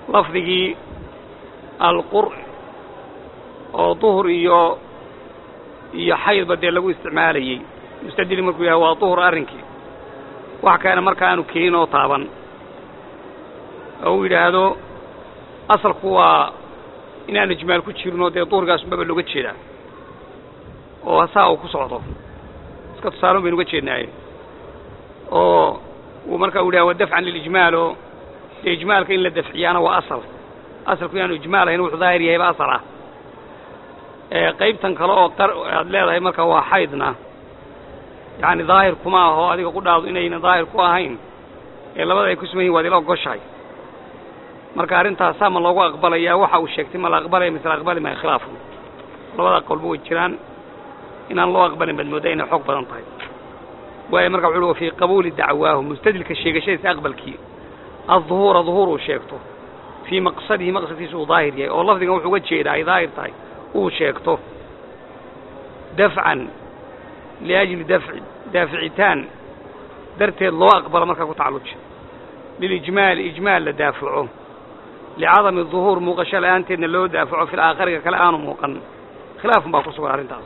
lafdigii alqur oo duhur iyo iyo xaydba dee lagu isticmaalayey mustadili markuu yahay waa duhur arrinkii wax kaana marka aanu keenin oo taaban oo uu yidhaahdo asalku waa inaan ijmaal ku jirinoo dee duhurgaas unbaba looga jeedaa oo saa uu ku socdo iska tusaalon baynu uga jeednaaye oo uu marka u yidhaha wa dafcan lilijmaal oo dee ijmaalka in la dafciyaana waa asal asalku inaanu ijmaal ahayn wuxuu daahir yahayba asal ah qaybtan kale oo qar aad leedahay marka waa xaydna yacni daahir kuma aho adiga ku dhaado inayna daahir ku ahayn ee labada ay ku suman yihin waad ila ogoshahay marka arrintaasaa ma loogu aqbalayaa waxa uu sheegtay ma la aqbalaya mise la aqbali maya khilaafu labada qolba way jiraan inaan loo aqbalin baad mooddaa inay xoog badan tahay waayo marka wuxu uhi wa fii qabuuli dacwaahu mustadilka sheegashadiisa aqbalkii adduhuura duhuur uu sheegto fii maqsadihi maqsadkiisa uu daahir yahay oo lafdigan wuxuu uga jeedaa ay daahir tahay uu sheegto dafcan liajli dafci daaficitaan darteed loo aqbalo markaa ku tacalluja lilijmaali ijmaal la daafaco licadami duhuur muuqasho la'aanteedna loo daafaco fil aakhariga kale aanu muuqan khilaafun baa ku sugan arrintaas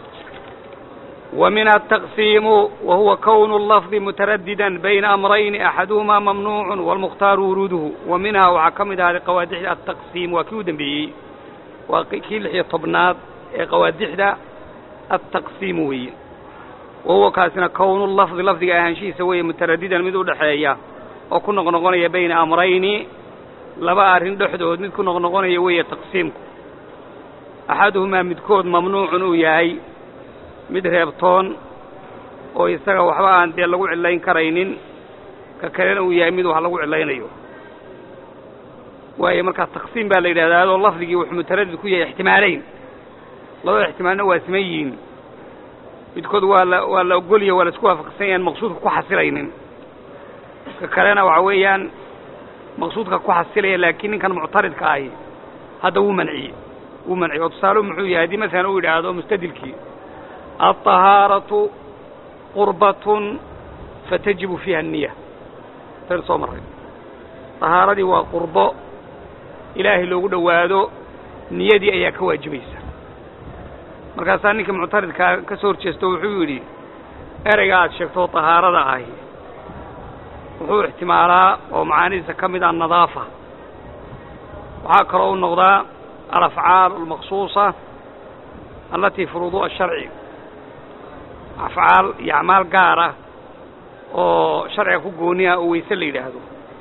wa minha ataqsiimu wa huwa kownu lafdi mutaraddidan bayna amrayni axaduhumaa mamnuucun waalmukhtaaru wuruuduhu wa minhaa waxaa ka mid ahaaday qawaadixda altaqsiim waa kii u dembeeyey waa kii lix iyo tobnaad ee qawaadixda altaqsiimu weeye wa huwa kaasina kownu lafdi lafdiga ahaanshihiisa weeye mutaraddidan mid u dhexeeya oo ku noqnoqonaya bayna amrayni laba arrin dhexdood mid ku noqnoqonaya weeye taqsiimku axaduhumaa midkood mamnuucun uu yahay mid reebtoon oo isaga waxba aan dee lagu cillayn karaynin ka kalena uu yahay mid wax lagu cillaynayo waayo markaa taqsiim baa la yidhahdaa adoo lafdigii wuxuu mutaradid ku yahay ixtimaalayn labada ixtimaalna waa siman yihiin midkood waa la waa la ogolya waa la isku waafaqsan yahan maqsuudka ku xasilaynin ka kalena waxa weeyaan maqsuudka ku xasilaya laakiin ninkan muctaridka ahi hadda wuu manciyey wuu manciyey oo tusaale muxuu yahay haddii masalan uu yidhaahdo mustadilkii alطahaaratu qurbatun fatajibu fiiha الniya taynu soo marray طahaaradii waa qurbo ilaahay loogu dhowaado niyadii ayaa ka waajibaysa markaasaa ninka muctaridkaa ka soo horjeesto wuxuu yidhi ereyga aad sheegto طahaarada ahi wuxuu ixtimaalaa oo macaanidiisa ka mid ah nadaafa waxaa kaloo u noqdaa alafcaal almaqsuusa allatii furuuduha sharci afcaal iyo acmaal gaar ah oo sharciga ku gooniha oo weyse la yidhaahdo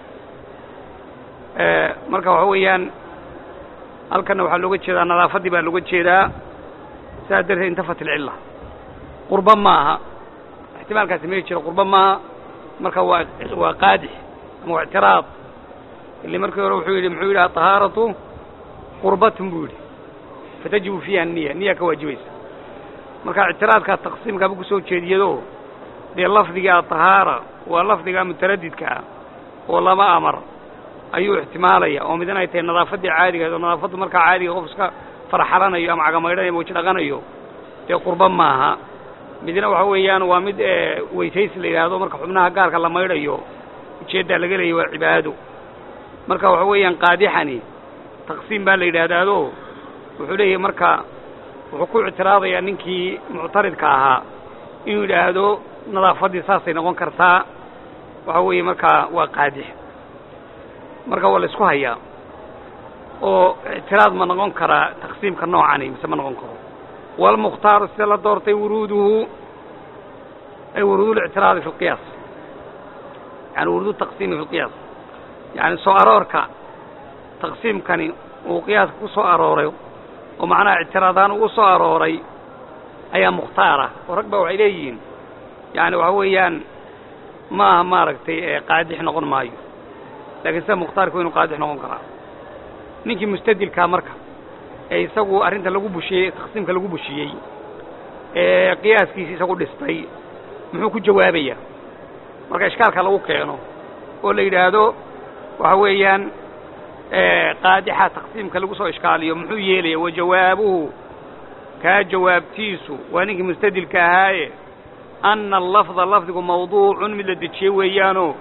marka waxa weeyaan halkanna waxaa looga jeedaa nadaafaddii baa looga jeedaa saas darteed intafat ilcilla qurbo maaha ixtimaalkaasi megi jiro qurbo maaha marka waa waa qaadix ama waa ictiraad ili markii hore wuxuu yidhi muxuu yidhi aطahaaratu qurbatun buu yidhi fatajibu fiiha niya niya ka waajibaysa marka ictiraadkaa taqsiimkaaba kusoo jeediyado dee lafdiga aطahaara waa lafdiga mutaradidka ah oo lama amar ayuu ixtimaalaya oo midna ay tahay nadaafaddii caadigaed oo nadaafaddu markaa caadiga qof iska farxalanayo ama cagamaydhanayo ama weji dhaqanayo dee qurbo maaha midna waxa weeyaan waa mid weysaysi la yidhaahdo marka xubnaha gaarka la maydhayo ujeeddaa laga leeyay waa cibaado marka waxa weeyaan qaadixani taqsiim baa la yidhaahdaado wuxuu leeyahay marka wuxuu ku ictiraadayaa ninkii muctaridka ahaa inuu yidhaahdo nadaafaddii saasay noqon kartaa waxa weeye markaa waa qaadix marka waa la isku hayaa oo ictiraad ma noqon karaa taqsiimka noocani mise ma noqon karo waalmukhtaaru sida la doortay wuruuduhu ay wuruudu lictiraadi fi lqiyaas yani wuruudu taqsiimi fi lqiyaas yani soo aroorka taqsiimkani uu qiyaaska ku soo arooray oo macnaha ictiraadaan uu u soo arooray ayaa mukhtaara oo rag ba waxay leeyihiin yani waxa weeyaan ma aha maaragtay qaadix noqon maayo lakiin sida mukhtaarka wa inu qaadix noqon karaa ninkii mustadilkaa marka ee isagu arrinta lagu bushiyey taqsiimka lagu bushiyey ee qiyaaskiisi isagu dhistay muxuu ku jawaabayaa marka ishkaalka lagu keeno oo la yidhaahdo waxa weeyaan qaadixa taqsiimka lagu soo ishkaaliyo muxuu yeelaya wa jawaabuhu kaa jawaabtiisu waa ninkii mustadilka ahaaye anna allafda lafdigu mawduucun mid la dejiyey weeyaanoo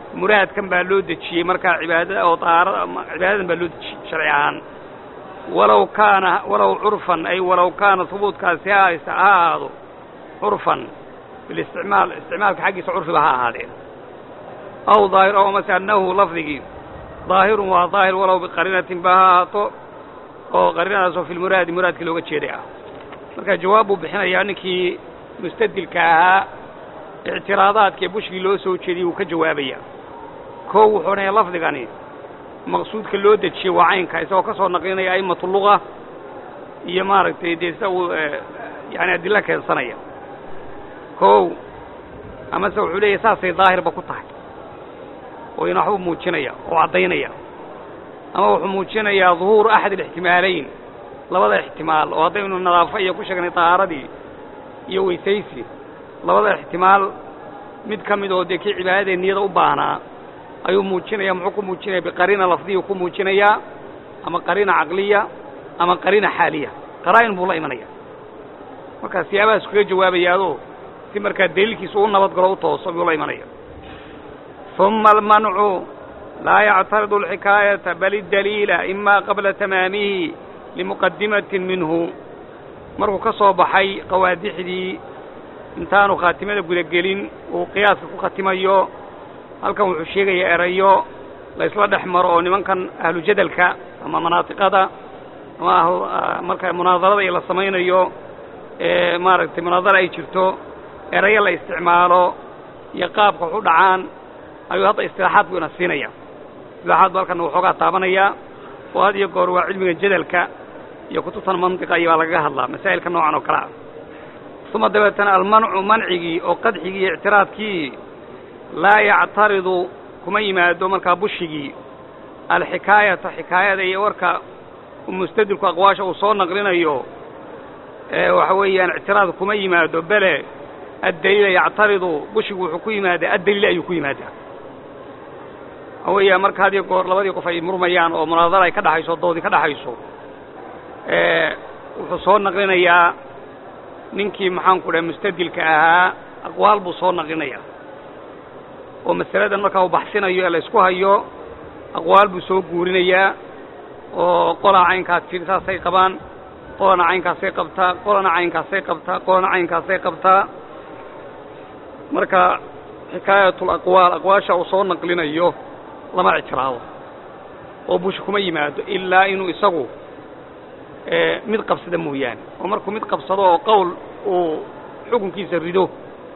muraadkan baa loo dejiyey markaa cibaadada oo dahaarada cibaadadan baa loo dejiyey sharci ahaan walow kaana walow curfan ay walow kaana hubuudkaasi ha haysta ha ahaado curfan bilisticmaal isticmaalka xaggiisa curfiba ha ahaadeen aw daahir aw amase annahu lafdigii daahirun waa daahir walow biqariinatin ba ha ahaato oo qariinadaasoo fi lmuraadi muraadkii looga jeeday ah marka jawaab buu bixinayaa ninkii mustadilka ahaa ictiraadaadkee bushkii loo soo jeediyey wuu ka jawaabaya koo wuxuu odhanaya lafdigani maqsuudka loo dejiyey waa caynka isagoo ka soo naqlinaya a'immatu luga iyo maaragtay dee sida uu yani adilo keensanaya kow amase wuxuu leeyahy saasay daahirba ku tahay oo ina waxbuu muujinaya oo caddaynaya ama wuxuu muujinayaa duhuuru axad alixtimaalayn labada ixtimaal oo haddaynu nadaafo iyo ku sheegnay tahaaradii iyo weysaysi labada ixtimaal mid ka mid oo dee kii cibaadadee niyada u baahnaa ayuu muujinaya muxuu ku muujinaya biqariina lafdiya ku muujinayaa ama qariina caqliya ama qariina xaaliya qaraa'in buu la imanaya markaa siyaabahaas kaga jawaabayaadoo si markaa daliilkiisa u nabad galo u tooso buu la imanaya ثuma almancu laa yactaridu alxikaayata bal idaliila ima qabla tamaamihi limuqadimatin minhu markuu ka soo baxay qawaadixdii intaanu khaatimada gudagelin uu qiyaaska ku khatimayo halkan wuxuu sheegayaa erayo la isla dhex maro oo nimankan ahlu jadalka ama manaatiqada ama marka munaadarada iyo la samaynayo ee maaragtay munaadara ay jirto erayo la isticmaalo iyo qaabka wax u dhacaan ayuu hadda istilaaxaad buu ina siinaya istilaaxaad bu halkan waxoogaa taabanaya oo had iyo goor waa cilmiga jadalka iyo kutubtan mantiqa iyo baa lagaga hadlaa masaa'ilka noocan oo kale ah uma dabeetana almancu mancigii oo qadxigii iyo ictiraadkii laa yactaridu kuma yimaado markaa bushigii alxikaayata xikaayada iyo warka mustadilku aqwaasha uu soo naqlinayo waxa weeyaan ictiraad kuma yimaado bele addaliila yactaridu bushigu wuxuu ku yimaadaa addaliil ayuu ku yimaadaa waxa weeyaa marka had iyo goor labadii qof ay murmayaan oo munaadara ay ka dhaxayso doodii ka dhaxayso wuxuu soo naqlinayaa ninkii maxaanku dhahay mustadilka ahaa aqwaal buu soo naqlinayaa oo masaladan markaa uu baxsinayo ee la isku hayo aqwaal buu soo guurinayaa oo qolaa caynkaas jiri saasay qabaan qolana caynkaasay qabtaa qolana caynkaasay qabtaa qolana caynkaasay qabtaa marka xikaayatul aqwaal aqwaasha uu soo naqlinayo lama ictiraado oo bush kuma yimaado ilaa inuu isagu mid qabsada mooyaane oo markuu mid qabsado oo qowl uu xukunkiisa rido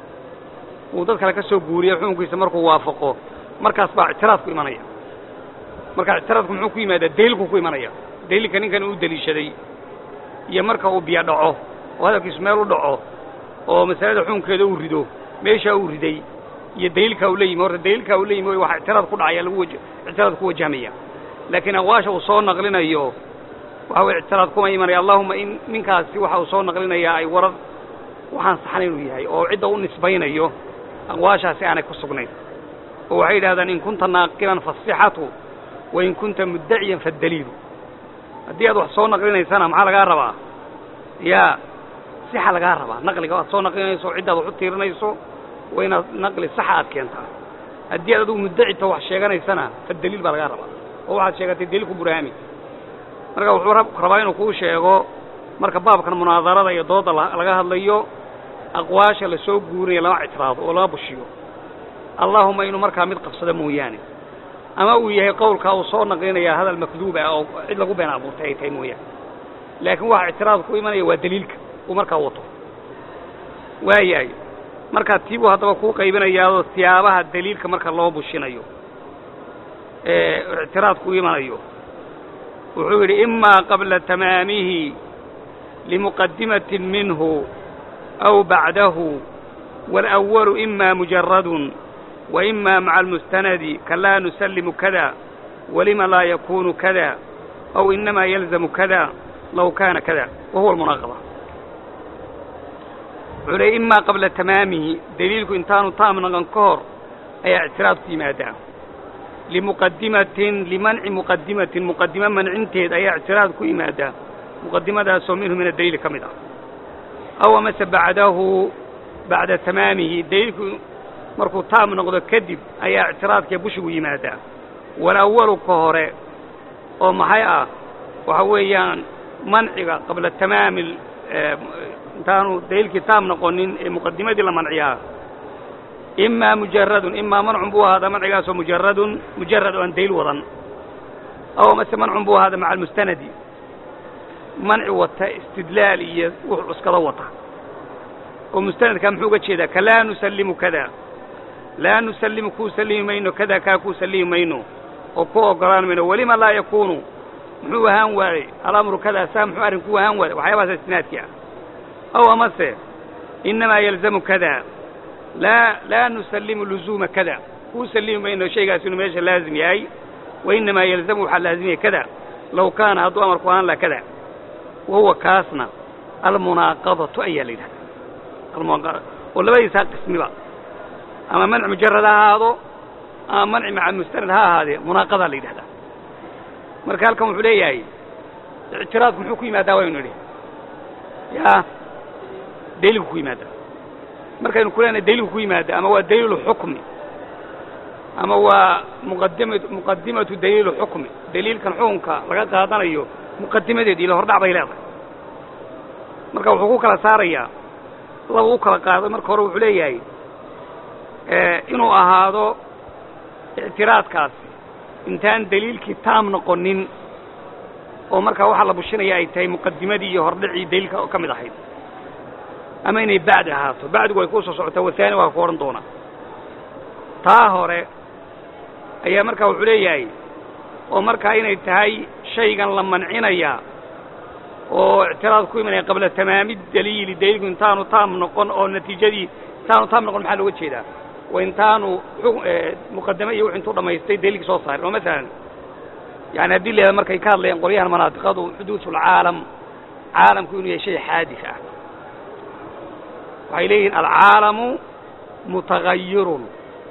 uu dad kale ka soo guuriyo xukunkiisa markuu waafaqo markaas baa ictiraadku imanaya marka ictiraadku muxuu ku yimaadaa daliilku ku imanaya daliilka ninkan uu deliishaday iyo marka uu biyo dhaco oo hadalkiisu meel u dhaco oo masalada xukunkeeda uu rido meeshaa uu riday iyo daliilkaa uu la yimi horta daliilkaa uu la yimi waxa ictiraad ku dhacaya lagu waj ictiraad ku wajahmaya laakiin aqwaasha uu soo naqlinayo waxa weye ictiraad kuma imanaya allahuma in ninkaasi waxa uu soo naqlinayaa ay warar waxaan saxan inuu yahay oo cidda u nisbaynayo aqwaashaasi aanay ku sugnayn oo waxay yidhahdaan in kunta naaqilan faasixatu wa in kunta muddaciyan faddaliilu haddii aad wax soo naqlinaysana maxaa lagaa rabaa yaa sixa lagaa rabaa naqliga aad soo naqlinayso ciddaad wax u tiirinayso waa inaad naqli saxa aad keentaa haddii aad adigu muddacita wax sheeganaysana faddaliil baa lagaa rabaa oo waxaad sheegatay daliilku burhaami marka wuxuu rabaa inuu kuu sheego marka baabkan munaadarada iyo dooda laga hadlayo aqwaasha la soo guurinaya lama ictiraado oo lama bushiyo allahuma inuu markaa mid qabsado mooyaane ama uu yahay qowlkaa uu soo naqlinaya hadal makduub ah oo cid lagu been abuurtay ay tahay mooyaane laakiin waxa ictiraad ku imanaya waa daliilka uu markaa wato waayahay markaa tii buu haddaba kuu qaybinayaadoo siyaabaha daliilka marka loo bushinayo ee ictiraadku imanayo wuxuu yidhi imaa qabla tamaamihi limuqadimatin minhu aw bacdahu wاlأwalu ima mujaradun وإma maعa الmustanadi kalaa nusalimu kada walima laa yakunu kada aw inama yalzamu kada law kana kada wa huwa almunaaqada wuxuu leey imaa qabla tamaamihi daliilku intaanu taam naqan ka hor ayaa ictiraad ku yimaadaa limuqadimatin limanci muqadimatin muqadimo mancinteed ayaa ictiraad ku yimaadaa muqadimadaasoo minhu min adaliili ka mid ah aw amase bacdahu bacda tamaamihi daliilku markuu taam noqdo kadib ayaa ictiraadkee bushigu yimaadaa walawalu ka hore oo maxay ah waxa weeyaan manciga qabla tamaami intaanu daliilkii taam noqonin ee muqadimadii la manciyaa imaa mujaradun imaa mancun buu ahaada mancigaasoo mujaradun mujarad oo aan daliil wadan aw mase mancun buu ahaada maca almustanadi manci wata istidlaal iyo wux cuskado wata oo mustanadkaa muxuu uga jeedaa ka laa nusallimu kada laa nusallimu kuu sallimi mayno kada kaa kuu sallimi mayno oo ku ogolaan mayno welima laa yakuunu muxuu ahaan waayey alamru kada saa muxuu arrinku ahaan waayey waxyaabahaas istinaadkii ah aw amase innamaa yalzamu kada laa laa nusallimu luzuuma kada kuu sallimi mayno shaygaas inuu meesha laazim yahay wa innamaa yalzamu waxaa laazimaya kada low kaana hadduu amarku ahaan laha kada wahuwa kaasna almunaaqadatu ayaa la yidhahda almunaaqada oo labadiisaa qismiba ama manci mujarad ha ahaado ama manci maca mustanad ha ahaadee munaaqadaa la yidhahdaa marka halkan wuxuu leeyahay ictiraadku muxuu ku yimaadaa waynu nidhi yaa daliilku ku yimaadaa markaynu ku leenahay daliilku ku yimaada ama waa daliilu xukmi ama waa muqadima muqadimatu daliilu xukmi daliilkan xukunka laga qaadanayo muqadimadeed ila hordhac bay leedahay marka wuxuu ku kala saarayaa laba u kala qaaday marka hore wuxuu leeyahay inuu ahaado ictiraadkaasi intaan daliilkii taam noqonin oo markaa waxaa la bushinaya ay tahay muqadimadii iyo hordhacii daliilka ka mid ahayd ama inay bacdi ahaato bacdigu way kuu soo socotaa wahaani waa ku odhan doonaa taa hore ayaa markaa wuxuu leeyahay oo markaa inay tahay shaygan la mancinaya oo ictiraad ku imanaya qabla tamaami daliili daliilku intaanu taam noqon oo natiijadii intaanu taam noqon maxaa looga jeedaa wa intaanu muqadame iyo wux intuu dhamaystay daliilkii soo saarin oo masalan yani haddii la markay ka hadlayaan qolyahan manaatiqadu xuduudulcaalam caalamku inuu yahay shay xaadis ah waxay leeyihiin alcaalamu mutagayirun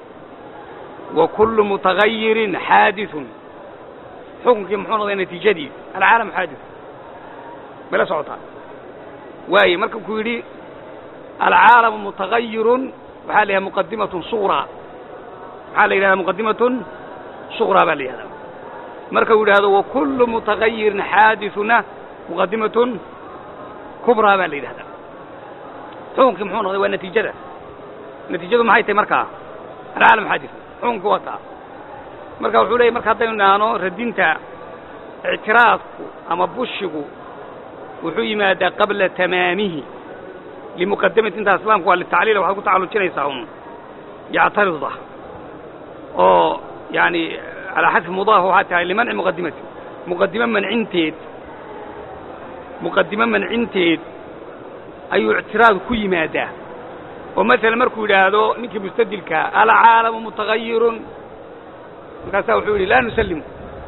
wa kullu mutagayirin xaadiثun xukunkii muxuu noqday natiijadii alcaalam xaadis mala socotaa waaye marka ku yidhi alcaalamu mutagayirun waxaa la yidhaha muqadimatun suqraa maxaa la yidhahdaa muqadimatun suqraa baa la yidhahdaa marka uu yidhahdo wa kullu mutagayirin xaadisuna muqadimatun kubraa baa la yidhahdaa xukunkii muxuu noqday waa natiijada natiijadu maxay tahay markaa alcaalam xaadis xukunkii waa kaa marka wuxuu leeyay marka haddaynu idhaahno radinta ictiraadku ama bushigu wuxuu yimaadaa qabla tamaamihi limuqadamati intaa islaamku waa litacliila waxaad ku tacallujinaysaa un yactarida oo yani calaa xadfi mudaaf waxaa tahay limanci muqadimati muqadimo mancinteed muqadimo mancinteed ayuu ictiraadu ku yimaadaa oo masalan markuu yidhaahdo ninkii mustadilkaa alcaalamu mutagayirun markaasaa wuxuu yidhi laa nusallimu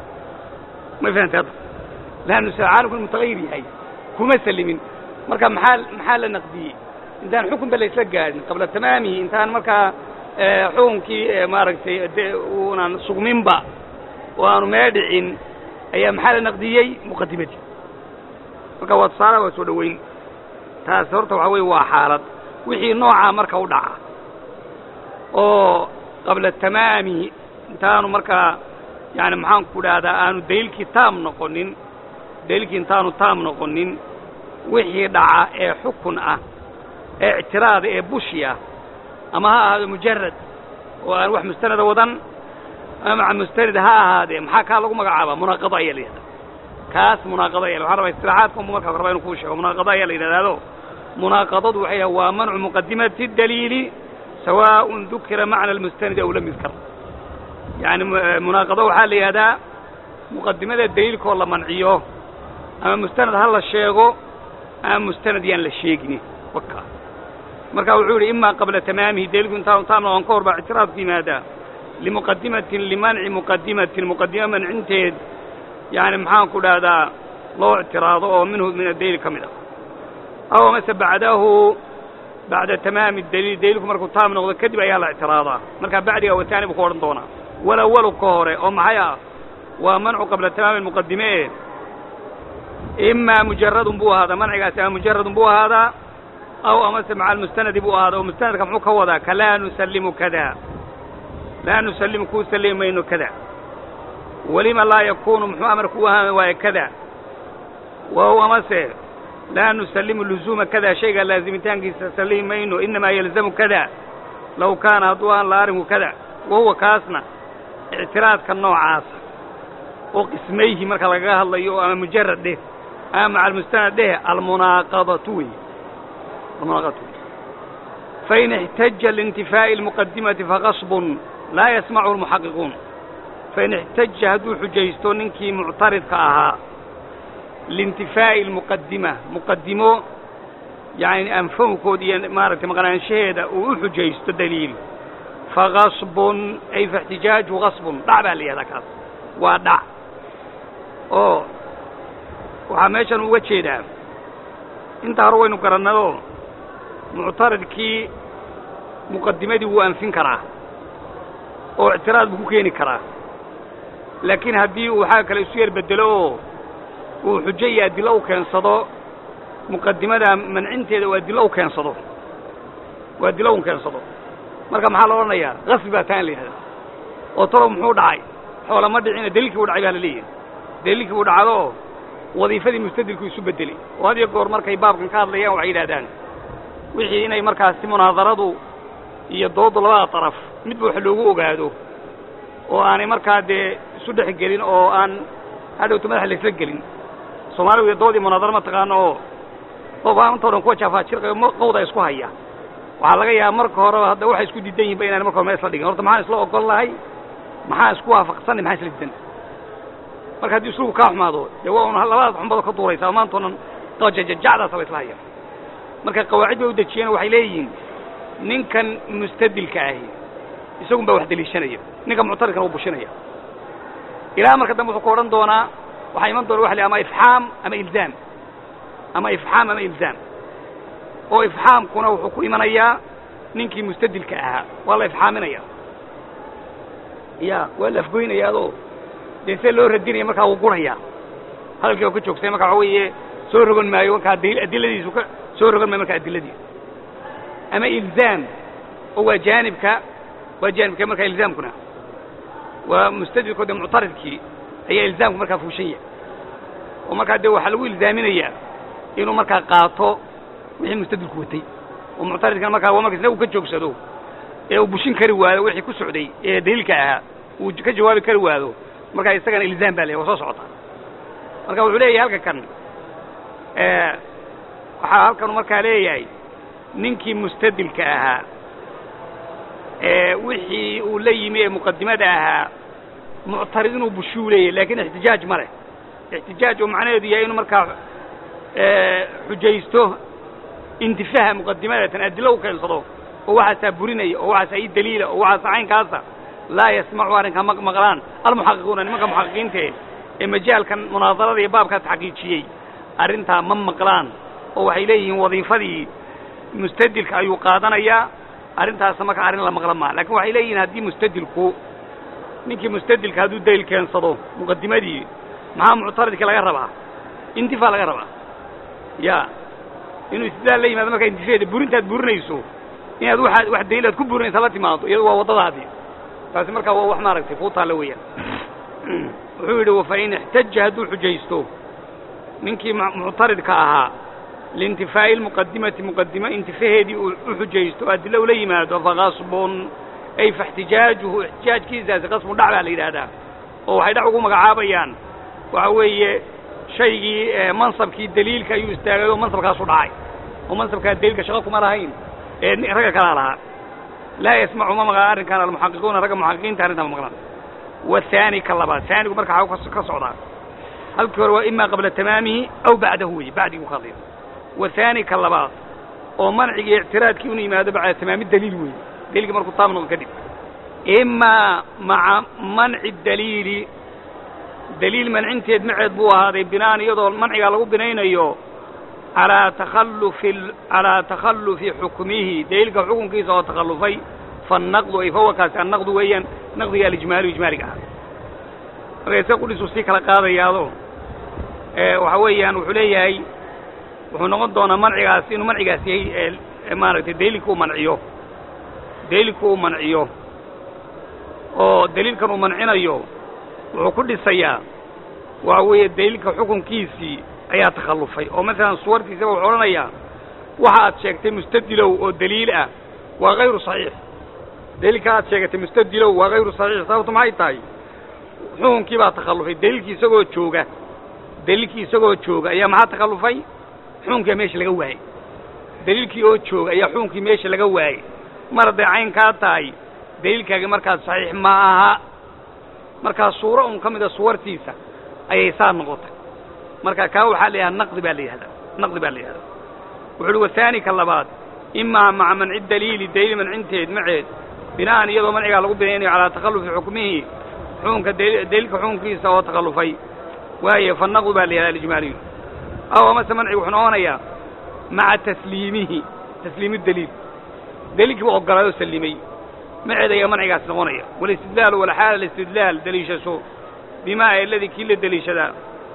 ma fahamtay hadda laa nusal caalamku inu mutagayir yahay kuma sallimin marka maxaa maxaa la naqdiyey intaan xukunba la isla gaadhin qabla tamaamihi intaan markaa xukunkii maaragtay de uunan sugminba oo aanu mee dhicin ayaa maxaa la naqdiyey muqadimadii marka waa tusaalaha waa soo dhoweyn taas horta waxaa weye waa xaalad wixii noocaa marka u dhaca oo qabla tamaamihi intaanu markaa yani maxaan ku dhahdaa aanu daliilkii taam noqonin daliilkii intaanu taam noqonin wixii dhaca ee xukun ah ee ictiraada ee bushi ah ama ha ahaado mujarad oo aan wax mustanada wadan ama maca mustanad ha ahaadee maxaa kaa lagu magacaabaa munaaqado ayaa la yidhahdaa kaas munaaqado aya waxaa rabaa istilaaxaadka unbu markaa raba inu kuu sheego munaaqado ayaa la yidhahdaado munaaqadadu waxay yahay waa mancu muqadimati daliili sawaaءun dukira macna almustanadi aw lam yudkar yani munaaqado waxaa la yidhahdaa muqadimada daliilkoo la manciyo ama mustanad ha la sheego ama mustanad yaan la sheegin waka marka wuxuu yidhi ima qabla tamaamihi daliilku intaanu taam noqon ka hor baa ictiraadku yimaadaa limuqadimatin limanci muqadimatin muqadimo mancinteed yani maxaan ku dhahdaa loo ictiraado oo minhu min adaliil ka mid ah aw mase bacdahu bacda tamaami daliil daliilku markuu taam noqdo kadib ayaa la ictiraadaa markaa bacdiga wataani buu ku odhan doonaa walawalu ka hore oo maxay ah waa mancu qabla tamaami muqadime imaa mujaradun buu ahaadaa mancigaasi ama mujaradun buu ahaadaa aw amase maca almustanadi buu ahaada oo mustanadka muxuu ka wadaa ka laa nusallimu kada laa nusallimu kuu sallimi mayno kada welima laa yakuunu muxuu amarku u ahaan waaye kada waw amase laa nusallimu luzuuma kada shayga laazimitaankiisa sallimi mayno inamaa yalzamu kada low kaana hadduu ahaan la arrinku kada wahuwa kaasna ictiraadka noocaasa oo qismayhi marka lagaga hadlayo oo ama mujarad dheh ama maca almustanad dheh almunaaqadatu wey almunaaqadatu wey fain ixtaja liintifaa'i almuqadimati faqasbun laa yasmachu almuxaqiquun fain ixtaja hadduu xujaysto ninkii muctaridka ahaa liintifaa'i almuqadima muqadimo yacni anfowkood iyo maaragtay maqnaanshaheeda uu u xujaysto daliil faqasbun ay faixtijaaju qasbun dhac baa la yihahdaa kaas waa dhac oo waxaa meeshan uga jeedaa intaa hore waynu garannadoo muctaridkii muqadimadii wuu anfin karaa oo ictiraad buu ku keeni karaa laakiin haddii uu waxaa kale isu yar bedelo oo uu xujo iyo adillo u keensado muqadimada mancinteeda uu adillo u keensado uu adillo u keensado marka maxaa la odhanayaa qasbi baa taan la yihahdaa oo talow muxuu dhacay xoola ma dhicina daliilkii u dhacay baa la leeyahay daliilkii uu dhacdo oo wadiifadii mustadilku isu beddelay oo had iyo goor markay baabkan ka hadlayaan waxay yidhahdaan wixii inay markaasi munaadaradu iyo dooddu labada daraf midba wax loogu ogaado oo aanay markaa dee isu dhex gelin oo aan hadhowta madaxa laysla gelin soomaaligu iyo doodii munaadaro ma taqaano oo qof aantao dhan kuwa jaafaajirqayo qawda isku haya waxaa laga yaaba marka horeba hadda waxay isku diidan yihin ba inaan marka hore meel isla dhigin horta maxaan isla ogol lahay maxaa isku waafaqsanay maxaa isla diidan marka haddii islugu kaa xumaado dee waa un labadaas xunbado ka duuraysaa maantao dhan jajacdaasa la isla haya marka qawaacid bay u dejiyeen waxay leeyihiin ninkan mustadilka ahi isagun baa wax deliishanaya ninka muctaridkana u bushinaya ilaa marka dambe wuxuu ku odhan doonaa waxaa iman doona waxa la ama ifxaam ama ilzaam ama ifxaam ama ilzaam oo ifxaamkuna wuxuu ku imanayaa ninkii mustadilka ahaa waa la ifxaaminaya ya waa la afgoynayaadoo dee see loo radinaya markaa wuu guraya hadalkii oo ka joogsay marka waxa weeye soo rogan maayo markaa adiladiisu ka soo rogan maayo markaa adiladiisu ama ilzaam oo waa jaanibka waa jaanibka markaa ilzaamkuna waa mustadilko dee muctaridkii ayaa ilzaamku markaa fuushan yahay oo markaa dee waxaa lagu ilzaaminayaa inuu markaa qaato wixii mustadilku watay oo muctaridkana markaa waa marka isna uu ka joogsado ee uu bushin kari waado wixii ku socday ee daliilka ahaa uu ka jawaabi kari waado markaa isagana ilzaam baa leeyahy waa soo socota marka wuxuu leeyahay halka kan waxaa halkanu markaa leeyahay ninkii mustadilka ahaa ee wixii uu la yimi ee muqadimada ahaa muctarid inuu bushuu leeyahy lakin ixtijaaj ma leh ixtijaaj oo macnaheedu yahay inuu markaa xujaysto intifaha muqadimadatan adilo u keensado oo waxaasaa burinaya oo waxaasaa ii daliila oo waxaasa caynkaasa laa yasmacu arrinkaa ma maqlaan almuxaqiquuna nimanka muxaqiqiintae ee majaalkan munaadarada iyo baabkaas xaqiijiyey arrintaa ma maqlaan oo waxay leeyihiin wadiifadii mustadilka ayuu qaadanayaa arrintaasa marka arrin la maqla maa lakin waxay leeyihiin haddii mustadilku ninkii mustadilka hadduu daliil keensado muqadimadii maxaa muctaridkii laga rabaa intifaa laga rabaa ya inuu istidaal la yimaado markaa intifeeda burintaad burinayso inaad waa wax daliilaad ku burinaysa la timaado iyadu waa waddadaadii taasi markaa waa wax maaragtay kuu taalla weeyaan wuxuu yidhi wafain ixtaja hadduu xujaysto ninkii muctaridka ahaa liintifaa'i lmuqadimati muqadimo intifaheedii uu u xujaysto adilo ula yimaado faqasbun ay faixtijaajuhu ixtijaajkiisaasi qasbun dhac baa la yidhaahdaa oo waxay dhac ugu magacaabayaan waxa weeye shaygii mansabkii daliilka ayuu istaagay oo mansabkaasu dhacay oo mansabkaa daliilka shaqo kuma lahayn ee ragga kalaa lahaa laa yasmacu ma maqlaan arrinkaan almuxaqiquuna ragga muxaqiqiinta arrintaa ma maqlaan wahaani ka labaad haanigu marka xaw ka socdaa halkii hore waa imaa qabla tamaamihi aw bacdahu weye bacdiguu ka hadlaya wahaani ka labaad oo mancigii ictiraadkii inu yimaado bacda tamaami daliil weeye daliilkii markuu taam noqdo kadib imaa maca manci daliili daliil mancinteed maceed buu ahaaday binaan iyadoo mancigaa lagu binaynayo alaa takhallufi calaa takhallufi xukmihi daliilka xukunkiisa oo takhallufay faannaqdu ay fawakaasi annaqdu weeyaan naqdiga alijmaaliyu ijmaaliga ah marka isa qudhisuu sii kala qaadayaado waxa weeyaan wuxuu leeyahay wuxuu noqon doonaa mancigaasi inuu mancigaas yahay maaragtay daliilka uu manciyo daliilka uu manciyo oo daliilkan uu mancinayo wuxuu ku dhisayaa waxa weeye daliilka xukunkiisii ayaa takhallufay oo masalan suwartiisaba wuxuu odhanayaa waxa aad sheegtay mustadilow oo daliil ah waa hayru saxiix daliilka aad sheegatay mustadilow waa hayru saxiix sababtu maxay tahay xukunkii baa takhallufay daliilkii isagoo jooga daliilkii isagoo jooga ayaa maxaa takhallufay xukunkia meesha laga waayey daliilkii oo jooga ayaa xukunkii meesha laga waayey mar hadday caynkaa tahay daliilkaagi markaas saxiix ma aha markaa suuro un ka mida suwartiisa ayay saa noqotay marka kaa waxaa la yidhahda naqdi baa la yihahdaa naqdi baa la yihahdaa wuxu uhi wahaani ka labaad imaa maca manci daliili daliil mancinteed maceed bina'an iyadoo mancigaa lagu binaynayo calaa takhallufi xukmihi xukunka daliilka xukunkiisa oo takhallufay waaye fa naqdu baa la yihahda alijmaaliyu aw amase mancigu wuxuu noqonayaa maca tasliimihi tasliimi daliil daliilkii buu ogolaayoo sallimay maceed ayaa mancigaas noqonaya walistidlaalu walxaala alistidlaal deliishasho bimaa eladii kii la deliishadaa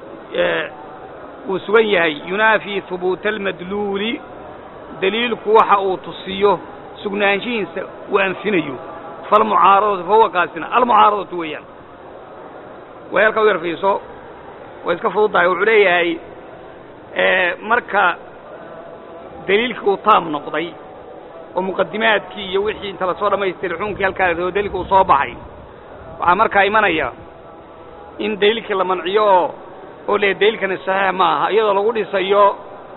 uu sugan yahay yunaafii hubuuta almadluuli daliilku waxa uu tusiyo sugnaanshihiisa uu anfinayo falmucaaradatu fahuwa kaasina almucaaradatu weeyaan way halkaa u yar fiiso way iska fududdahay wuxuu leeyahay marka daliilkii uu taam noqday oo muqadimaadkii iyo wixii inta lasoo dhamaystiray xukunkii halkaa la rabo daliilka uu soo baxay waxaa markaa imanaya in daliilkii la manciyo oo oo le daliilkani saxiix ma aha iyadoo lagu dhisayo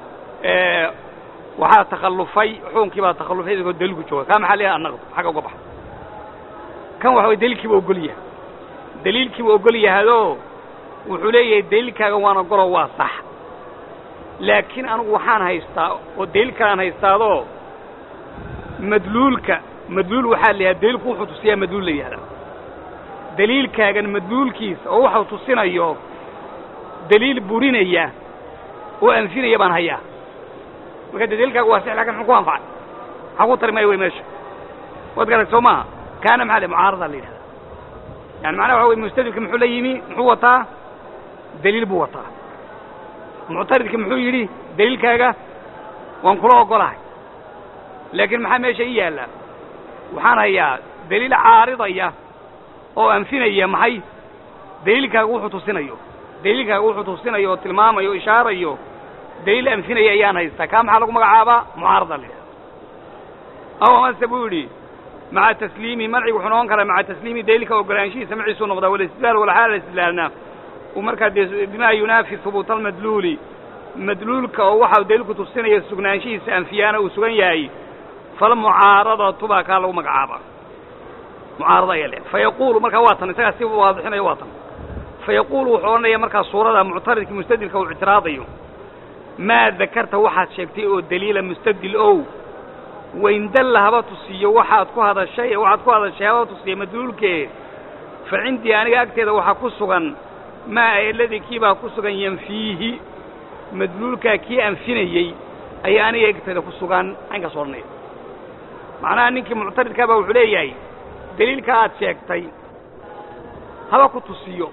waxaa takhallufay xukunkii baa takhallufay isagoo daliilku jooga kaa maxaa leeyahay annaqd xagga uga baxa kan waxa way daliilkiiba ogol yahay daliilkiiba ogol yahayoo wuxuu leeyahay daliilkaaga waan ogoloo waa sax laakiin anugu waxaan haystaa oo daliil kalaan haystaadoo madluulka madluul waxaa la yidhahda daliilku wuxuu tusiyaa madluul la yihahdaa daliilkaagan madluulkiisa oo waxuu tusinayo daliil burinaya oo anfinaya baan hayaa marka de daliilkaaga waa six lakin muxuu ku anfacay maxaa ku tari maya wey meesha waad garatay soo maaha kaana maxaa le mucaarada la yidhahdaa yani macnaha waxa wey mustadilka muxuu la yimi muxuu wataa daliil buu wataa muctaridka muxuu yidhi daliilkaaga waan kula ogolahay laakiin maxaa meesha ii yaalla waxaan hayaa daliil caaridaya oo anfinaya maxay daliilkaaga wuxuu tusinayo daliilkaaga wuxuu tusinayo oo tilmaamayo o ishaarayo daliil anfinaya ayaan haystaa kaa maxaa lagu magacaabaa mucaarada la yidhahda aw amase buu yidhi maca tasliimi mancigu wuxuu noqon karaa maca tasliimi daliilka ogolaanshihiisa maciisuu noqdaa walistidlaal walxaala istidlaalna uu markaa dee bimaa yunaafi hubuuta almadluuli madluulka oo waxa daliilku tusinaya sugnaanshihiisa anfiyaana uu sugan yahay falmucaaradatu baa kaa lagu magacaabaa mucaarada ayaa le fa yaquulu markaa waa tan isagaa si waadixinayo waa tan fa yaquulu wuxuu odhanaya markaa suurada muctaridka mustadilka uu ictiraadayo maa dakarta waxaad sheegtay oo daliila mustadil ow wayndalla haba tusiyo waxaad ku hadashay waxaad ku hadashay haba tusiya madluulkee fa cindii aniga agteeda waxaa ku sugan maa eladii kii baa ku sugan yanfiihi madluulkaa kii anfinayey ayaa aniga agteeda ku sugan caynkaas odhanaya macnaha ninkii muctaridkaa baa wuxuu leeyahay daliilka aad sheegtay haba ku tusiyo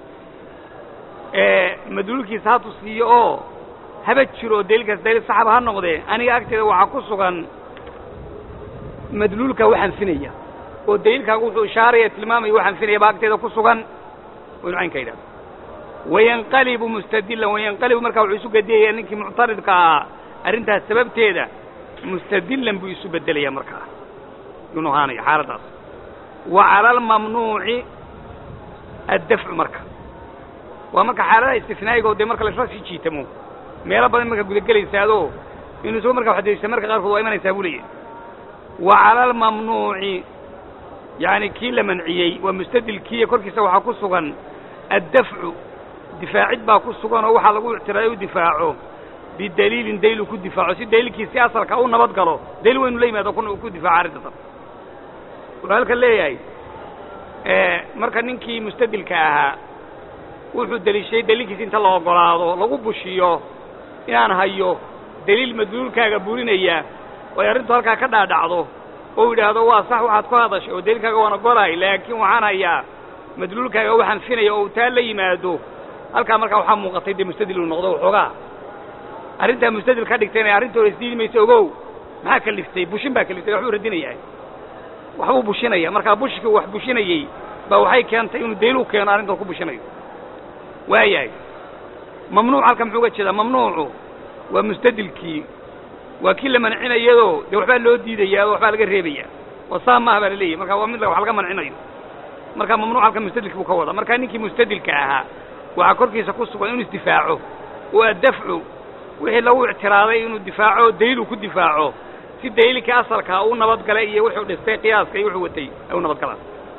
madluulkiisa ha tusiyo oo haba jiro oo daliilkaas daliil saxaba ha noqdee aniga agteeda waxaa ku sugan madluulkaa wax anfinaya oo daliilkaaga wuxuu ishaaraya tilmaamaya wax anfinaya baa agteeda ku sugan waynu caynka yidhahda wayanqalibu mustadilan wayanqalibu markaa wuxuu isu gediyaya ninkii muctaridka ahaa arrintaas sababteeda mustadilan buu isu bedelaya markaa yuu nohaanaya xaaladdaas wa cala almamnuuci addafcu marka waa marka xaaladaha istifnaa'iga oo dee marka laisla sii jiitamo meelo badan markaa gudagelaysaadoo inuu isagoo markaa waxdaysa marka qaarkood waa imanaysaa buu leeyahy wa cala almamnuuci yacni kii la manciyey waa mustadilkiiya korkiisa waxaa ku sugan addafcu difaacid baa ku sugan oo waxaa lagu ictiraaday u difaaco bidaliilin daliil uu ku difaaco si daliilkiisi asalka u nabad galo daliil waynu la yimaado kuna uu ku difaaco arrintasan wuxuu halkan leeyahay marka ninkii mustadilka ahaa wuxuu deliishaday daliilkiisi inta la ogolaado lagu bushiyo inaan hayo daliil madluulkaaga burinaya oo ay arrintu halkaa ka dhaadhacdo oo yidhaahdo waa sax waxaad ku hadashay oo daliilkaaga waan ogolahay laakiin waxaan hayaa madluulkaaga waxaan finaya oo uu taa la yimaado halkaa markaa waxaa muuqatay dee mustadil uu noqdo waxoogaa arrintaa mustadil ka dhigtay inay arrintooda isdiidi mayso ogow maxaa kaliftay bushin baa kaliftay waxbuu radinayaa waxbuu bushinaya markaa bushkii wax bushinayey baa waxay keentay inuu daylu keeno arrintan ku bushinayo waayahay mamnuuc halkan muxuu uga jeedaa mamnuucu waa mustadilkii waa kii la mancinayadoo dee waxbaa loo diidayaa oo waxbaa laga reebaya oo saa maaha baa la leeyahy marka waa mid wax laga mancinayo marka mamnuuc halkan mustadilkii buu ka wada marka ninkii mustadilka ahaa waxaa korkiisa ku sugan inuu isdifaaco oo addafcu wixii lagu ictiraaday inuu difaaco daylu ku difaaco si daylika asalkaa uu nabadgalay iyo wuxuu dhistay qiyaaska iyo wuxuu watay ay u nabadgalaan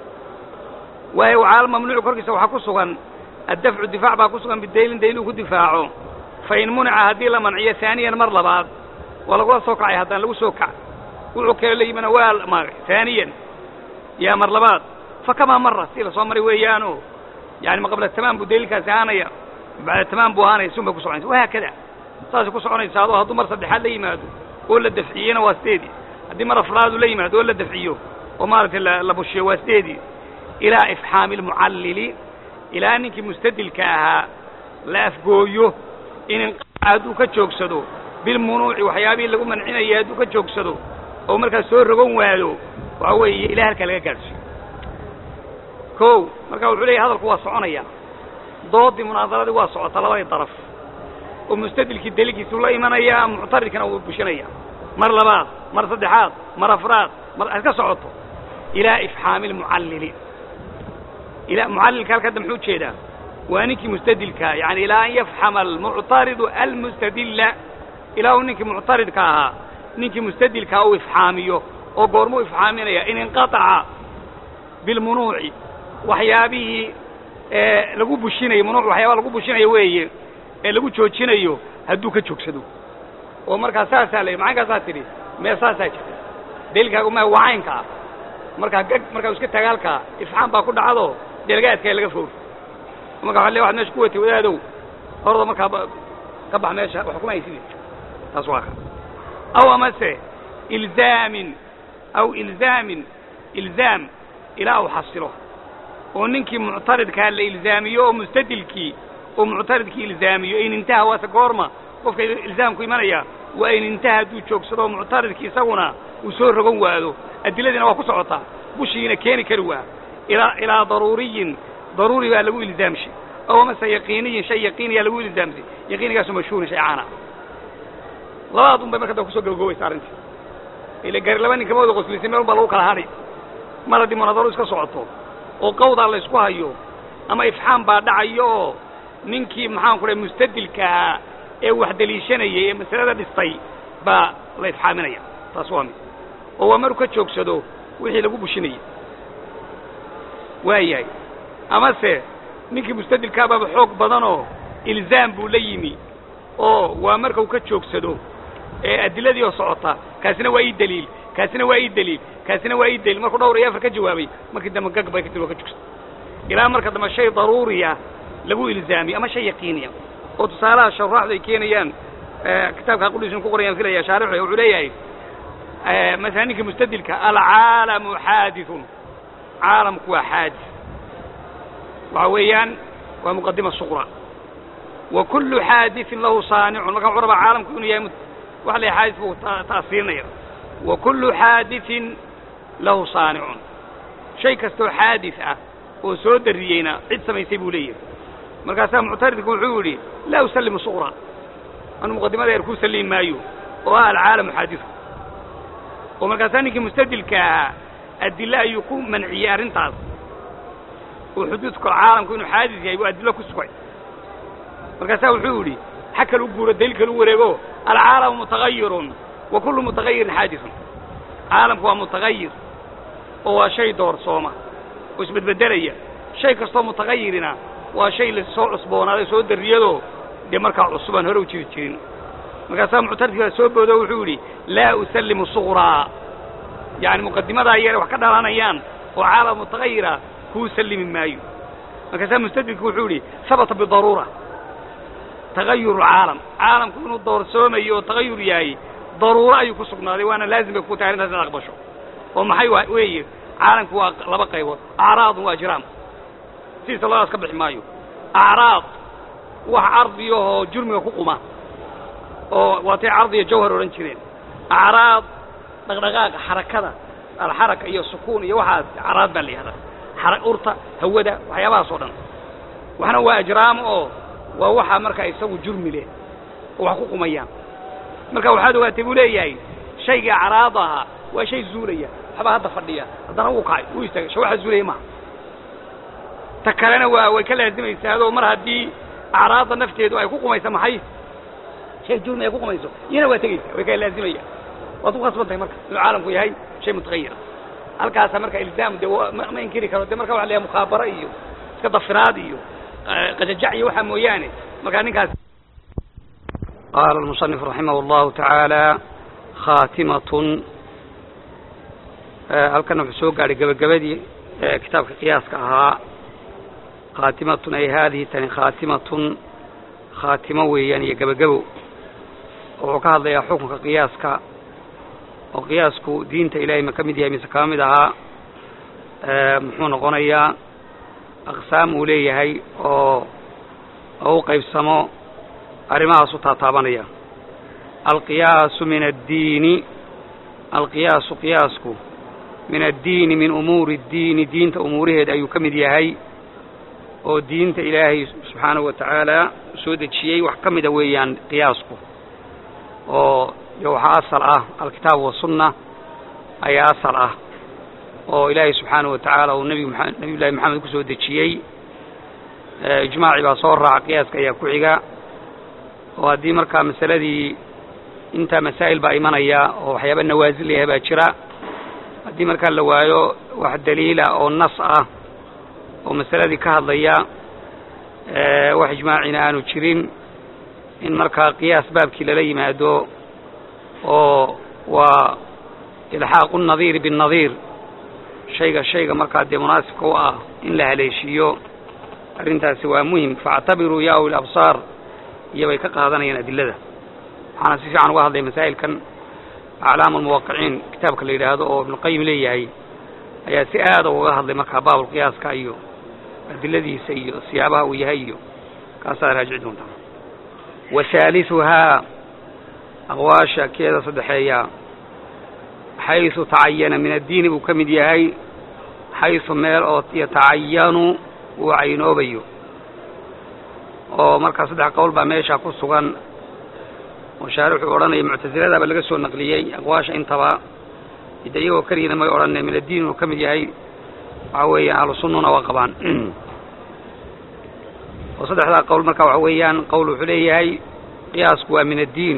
waayo waxaa mamnuucu korkiisa waxaa ku sugan addafcu difaac baa ku sugan bidaylin dayluu ku difaaco fa in munica haddii la manciyo haaniyan mar labaad waa lagula soo kacay haddaan lagu soo kac wuxuu kale la yimina waa maagay haaniyan yaa mar labaad fa kamaa mara si lasoo maray weeyaano yani ma qabla tamaam buu daylilkaasi ahaanaya bacda tamaam buu ahaanaya sun bay ku soconaysa wahaakada saasay ku soconaysa adoo hadduu mar saddexaad la yimaado oo la dafciyena waa sideedii haddii mar afraadu la yimaado oo la dafciyo oo maaragtay la bushiyo waa sideedii ilaa ifxaami almucallili ilaa ninkii mustadilka ahaa la afgooyo in inqaaca hadduu ka joogsado bilmunuuci waxyaabihii lagu mancinayay hadduu ka joogsado oo markaas soo rogon waado waxa weeye ilaa halkaa laga gaadhsiyo ko marka wuxuu leeyahy hadalku waa soconaya doodii munaadaradii waa socota labadii daraf oo mustadilkii daligiisuu la imanaya muctaridkana wuu bushinaya mar labaad mar saddexaad mar afraad mar iska socoto ilaa ifxaami almucallili ila mucallilka halka hadda muxuu jeedaa waa ninkii mustadilkaa yani ilaa an yafxama almuctaridu almustadilla ilaa uu ninkii muctaridka ahaa ninkii mustadilkaa uu ifxaamiyo oo goormuu ifxaaminaya in inqataca bilmunuuci waxyaabihii lagu bushinayo munuuc waxyaaba lagu bushinayo weeye ee lagu joojinayo hadduu ka joogsado oo markaa saasaa la macankaasaa tidhi mee saasaa jirta daliilkaagu ma wacaynka ah markaa gag markaa iska taga halkaa ifxaam baa ku dhacdo dee laga adkaya laga foor marka waa le waxad meesha ku watay wadaadow horda markaa ka bax meesha wax kuma haysidi taas waa ka aw amase ilzaamin aw ilzaamin ilzaam ilaa uu xasilo oo ninkii muctaridkaa la ilzaamiyo oo mustadilkii oo muctaridkii ilzaamiyo in intaha waase goorma qofka ilzaamku imanaya waa in intaha hadduu joogsado oo muctaridkii isaguna uu soo rogon waado adiladiina waa ku socotaa bushigiina keeni kari waa ilaa ilaa daruuriyin daruuri baa lagu ilzaamshay ow amase yaqiiniyin shay yaqiiniyaa lagu ilzaamsay yaqiinigaasu mashhuurin shay caana labadaad un bay marka da kusoo gabagoobaysa arrintii ila gari laba nin kama wada qoslisay meel un baa lagu kala hadhay mar haddii munadaru iska socoto oo qawdaa la ysku hayo ama ifxaam baa dhacayo oo ninkii maxaan ku dhahay mustadilka ahaa ee wax deliishanayay ee masalada dhistay baa la ifxaaminaya taas waa mid oo waa maruu ka joogsado wixii lagu bushinayay waa yahay amase ninkii mustadilkaabaaba xoog badanoo ilzaam buu la yimi oo waa marka uu ka joogsado ee adiladii oo socota kaasina waa ii daliil kaasina waa ii daliil kaasina waa ii daliil markuu dhawr iyo afar ka jawaabay markii dambe gag bay kadib waa ka joogsa ilaa marka dambe shay daruuriya lagu ilzaamiyo ama shay yaqiiniya oo tusaalaha shuraaxdu ay keenayaan kitaabka qudhiisuna ku qorayaan filaya shaarixu wuxuu leeyahay masalan ninkii mustadilka alcaalamu xaadithun caalamku waa xaadis waxa weeyaan waa muqadima suqra wa kullu xaadiثin lahu saanicun marka wuxuu rabaa caalamku inuu yahay wax la xaadis buu ta'siirinaya wa kullu xaadiثin lahu saanicun shay kastoo xaadis ah oo soo dariyeyna cid samaysay buu leeyahay markaasaa muctaridku wuxuu yidhi laa usallimu suqra anu muqadimada eer ku sallimi maayo oo ah alcaalamu xaadiثu oo markaasaa ninkii mustadilka ahaa adile ayuu ku manciyey arrintaas oo xuduudka caalamku inuu xaadis yahay buu adilo ku sugay markaasaa wuxuu yidhi xa kal u guuro daliil kal u wareego alcaalamu mutagayirun wa kullu mutagayirin xaadiثun caalamku waa mutagayir oo waa shay doorsooma oo isbedbedelaya shay kastoo mutagayirina waa shay la soo cusboonaaday soo darriyadoo dee markaa cusubaan hore u jiri jirin markaasaa muctaridkii baa soo boodo wuxuu yidhi laa usallimu suqraa yacani muqadimadaa yare wax ka dhalanayaan oo caalam mutagayira kuu sallimi maayo markaasaa mustadilku wuxuu yidhi habata bidaruura tagayuru caalam caalamku inuu doorsoomayo oo tagayur yahay daruuro ayuu ku sugnaaday waana laazim bay ku tahay arrintaas inaad aqbasho oo maxay weeye caalamku waa laba qaybood acraadun waa ajraam sidiisa labadaas ka bixi maayo acraad wax cardiyahoo jurmiga ku quma oo waatay cardi iyo jawhar odhan jireen acraad dhaqdhaqaaqa xarakada alxaraka iyo sukuun iyo waxaas acraad baa la yihahdaa xara urta hawada waxyaabahaas oo dhan waxna waa ajraam oo waa waxa marka isagu jurmi leh oo wax ku qumayaan marka waxaad ogaatay buu leeyahay shaygii acraada ahaa waa shay zuulaya waxbaa hadda fadhiya haddana wuu kacay wuu istaagay sha waxa zuulaya maaha ta kalena waa way ka laazimaysaa adoo mar haddii acraadda nafteedu ay ku qumaysa maxay shay jurmi ay ku qumayso iyana waa tegaysa way ka laazimaya waad ku khasban tahay marka inuu caalamku yahay shay mutagayira halkaasa marka ilzaam de ma inkiri karo de marka waxa la yahay mukhaabaro iyo iska dafiraad iyo qajajac iyo waxaa mooyaane markaa ninkaas qaala almusanif raximah allahu tacaala khaatimatun halkana wuxuu soo gaadhay gebagabadii kitaabka qiyaaska ahaa khaatimatun ay haadihi tani khaatimatun khaatimo weeyaan iyo gebagabo wuxuu ka hadlayaa xukunka qiyaaska oo qiyaasku diinta ilaahay ma ka mid yahay mise kama mid ahaa muxuu noqonayaa aqsaam uu leeyahay oo oo u qaybsamo arrimahaas u taataabanaya alqiyaasu min addiini alqiyaasu qiyaasku min addiini min umuuri addiini diinta umuuraheed ayuu ka mid yahay oo diinta ilaahay subxaanahu wa tacaala soo dejiyey wax ka mida weeyaan qiyaasku oo de waxaa asal ah alkitaab wasunna ayaa asal ah oo ilaahay subxaanahu wa tacaala uu nbi maa nabiy llahi maxamed ku soo dejiyey ijmaaci baa soo raaca qiyaaska ayaa ku xiga oo haddii markaa masaladii intaa masaa'il baa imanaya oo waxyaaba nawaasil yahay baa jira haddii markaa la waayo wax daliila oo nas ah oo masaladii ka hadlaya wax ijmaacina aanu jirin in markaa qiyaas baabkii lala yimaado oo waa ilxaaqu nadiiri binnadiir shayga shayga markaa dee munaasibka u ah in la haleeshiiyo arrintaasi waa muhim faactabiruu ya uli absaar iyo bay ka qaadanayaan adilada waxaana si fiican uga hadlay masaa'ilkan aclaam almuwaqiciin kitaabka la yidhaahdo oo ibnuqayim leeyahay ayaa si aada uga hadlay markaa baabulqiyaaska iyo adiladiisa iyo siyaabaha uu yahay iyo kaasaad raajici doontaa wa haaliثuhaa aqwaasha keeda saddexeeya xayثu tacayana min addiini buu ka mid yahay xayثu meel oo yatacayanu uu caynoobayo oo markaa saddex qowl baa meesha ku sugan oo shaarixuu odhanaya muctasiladaaba laga soo naqliyey aqwaasha intaba ide iyagoo keligina may odhane min addiin uu ka mid yahay waxa weeyaan ahlu sunnuna waa qabaan oo saddexdaa qowl marka waxa weeyaan qowl wuxuu leeyahay qiyaasku waa min addiin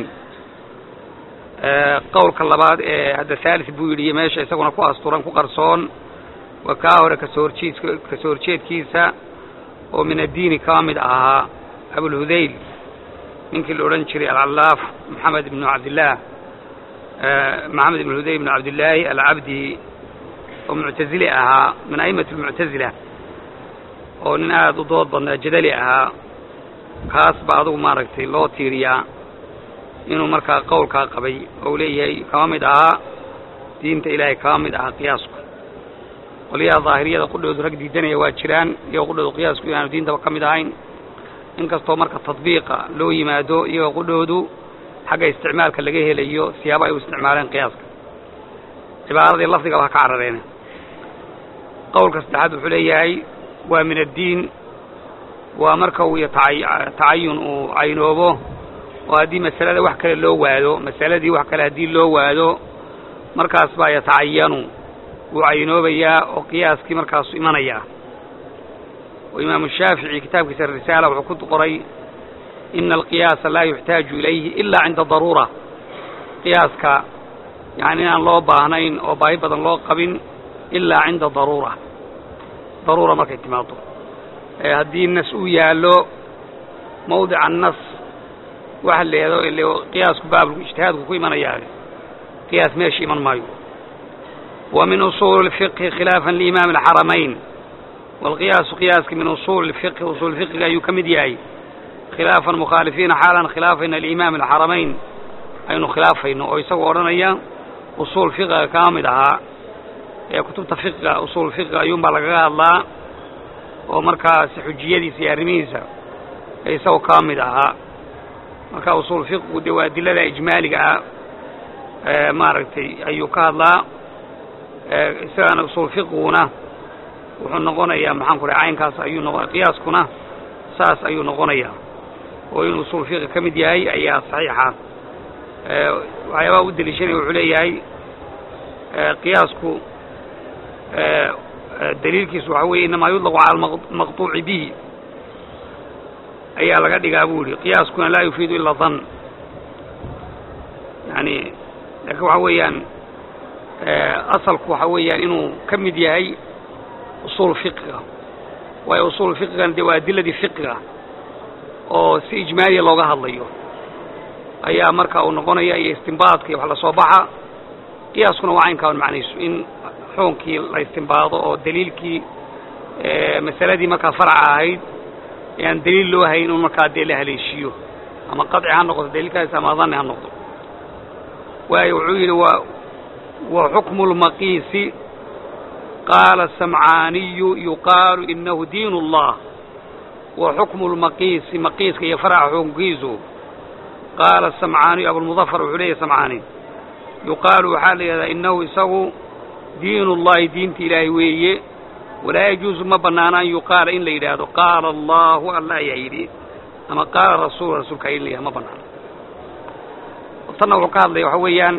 qowlka labaad ee hadda haalis buu yidhi meesha isaguna ku asturan ku qarsoon waa kaa hore kasoo horjeedk kasoo horjeedkiisa oo min addiini kama mid ahaa abulhudayl ninkii la odhan jiray alcallaaf maxamed ibnu cabdillaah maxamed ibn hudayl ibnu cabdillaahi alcabdi oo muctazili ahaa min a'imati almuctazila oo nin aada u dood badnaa jadali ahaa kaas ba adugu maaragtay loo tiiriyaa inuu markaa qowlkaa qabay oo u leeyahay kama mid ahaa diinta ilaahay kama mid ahaa qiyaasku qolyaha daahiriyada qudhoodu rag diidanaya waa jiraan iyagoo qudhoodu qiyaasku inaanu diintaba ka mid ahayn inkastoo marka tadbiiqa loo yimaado iyagoo qudhoodu xagga isticmaalka laga helayo siyaabo ay u isticmaaleen qiyaaska cibaaradii lafdigaba ha ka carareene qowlka saddexaad wuxuu leeyahay waa min addiin waa marka uu tacayun uu caynoobo oo haddii masalada wax kale loo waado masaladii wax kale haddii loo waado markaas baa yatacayanu wuu caynoobayaa oo qiyaaskii markaasu imanayaa oo imaamu shaafici kitaabkiisa risaala wuxuu ku qoray ina alqiyaasa laa yuxtaaju ilayhi ilaa cinda daruura qiyaaska yani inaan loo baahnayn oo baahi badan loo qabin ilaa cinda daruura daruura markay timaado haddii nas uu yaallo mawdica nas waxa leedo qiyaasku baabku ijtihaadku ku imanayaa qiyaas meesha iman maayo wa min usuuli اfiqhi khilaafan liimaami alxaramayn waalqiyaasu qiyaaski min usuuli اfiqhi usuul fiqiga ayuu ka mid yahay khilaafan mukhaalifiina xaalan khilaafayna liimaami alxaramayn aynu khilaafayno oo isagoo odhanaya usuul fiqiga kama mid ahaa ee kutubta fiqiga usuul fiqiga ayuunbaa lagaga hadlaa oo markaasi xujiyadiisa iyo arrimihiisa ee isagoo kama mid ahaa marka usuul fiqigu dee waa adilada ijmaaliga ah maaragtay ayuu ka hadlaa isagana usuul fiqiguna wuxuu noqonayaa maxaan ku dhahay caynkaas ayuu noqo qiyaaskuna saas ayuu noqonayaa oo inuu usuul fiqi ka mid yahay ayaa saxiixa waxyaabaha u deliishanaya wuxuu leeyahay qiyaasku daliilkiisu waxa weeye inamaa yudlaqu cala almaqtuuci bihi ayaa laga dhigaa buu yihi qiyaaskuna laa yufiidu ila dan yani laakiin waxa weeyaan asalku waxa weeyaan inuu ka mid yahay usuul fiqiga waayo usuul fiqigan dee waa adiladii fiqiga oo si ijmaaliya looga hadlayo ayaa marka uu noqonaya iyo istimbaadka iyo wax la soo baxa qiyaaskuna waa caynkaan macnaysu in xukunkii la istimbaado oo daliilkii masaladii markaa farca ahayd ee aan daliil loo hayn un markaa dee la haleeshiiyo ama qaطci ha noqoto daliilkaas ama dani ha noqdo waayo wuxuu yidhi wa wa xukmu اlmaqiisi qaala samcaaniyu yuqaalu inahu diin اllah wa xukmu lmaqiisi maqiiska iyo faraca xukunkiisu qaala samcaaniyu abulmudafar wuxuu leeyahy samcaani yuqaalu waxaa la yidhahdaa inahu isagu diin ullahi diinta ilaahay weeye walaa yajuusu ma bannaana an yuqaala in la yidhaahdo qaala allahu alla ayaa yidhi ama qaala rasuul rasuulka in la yidhahdo ma bannaano tanna wuxuu ka hadlaya waxa weeyaan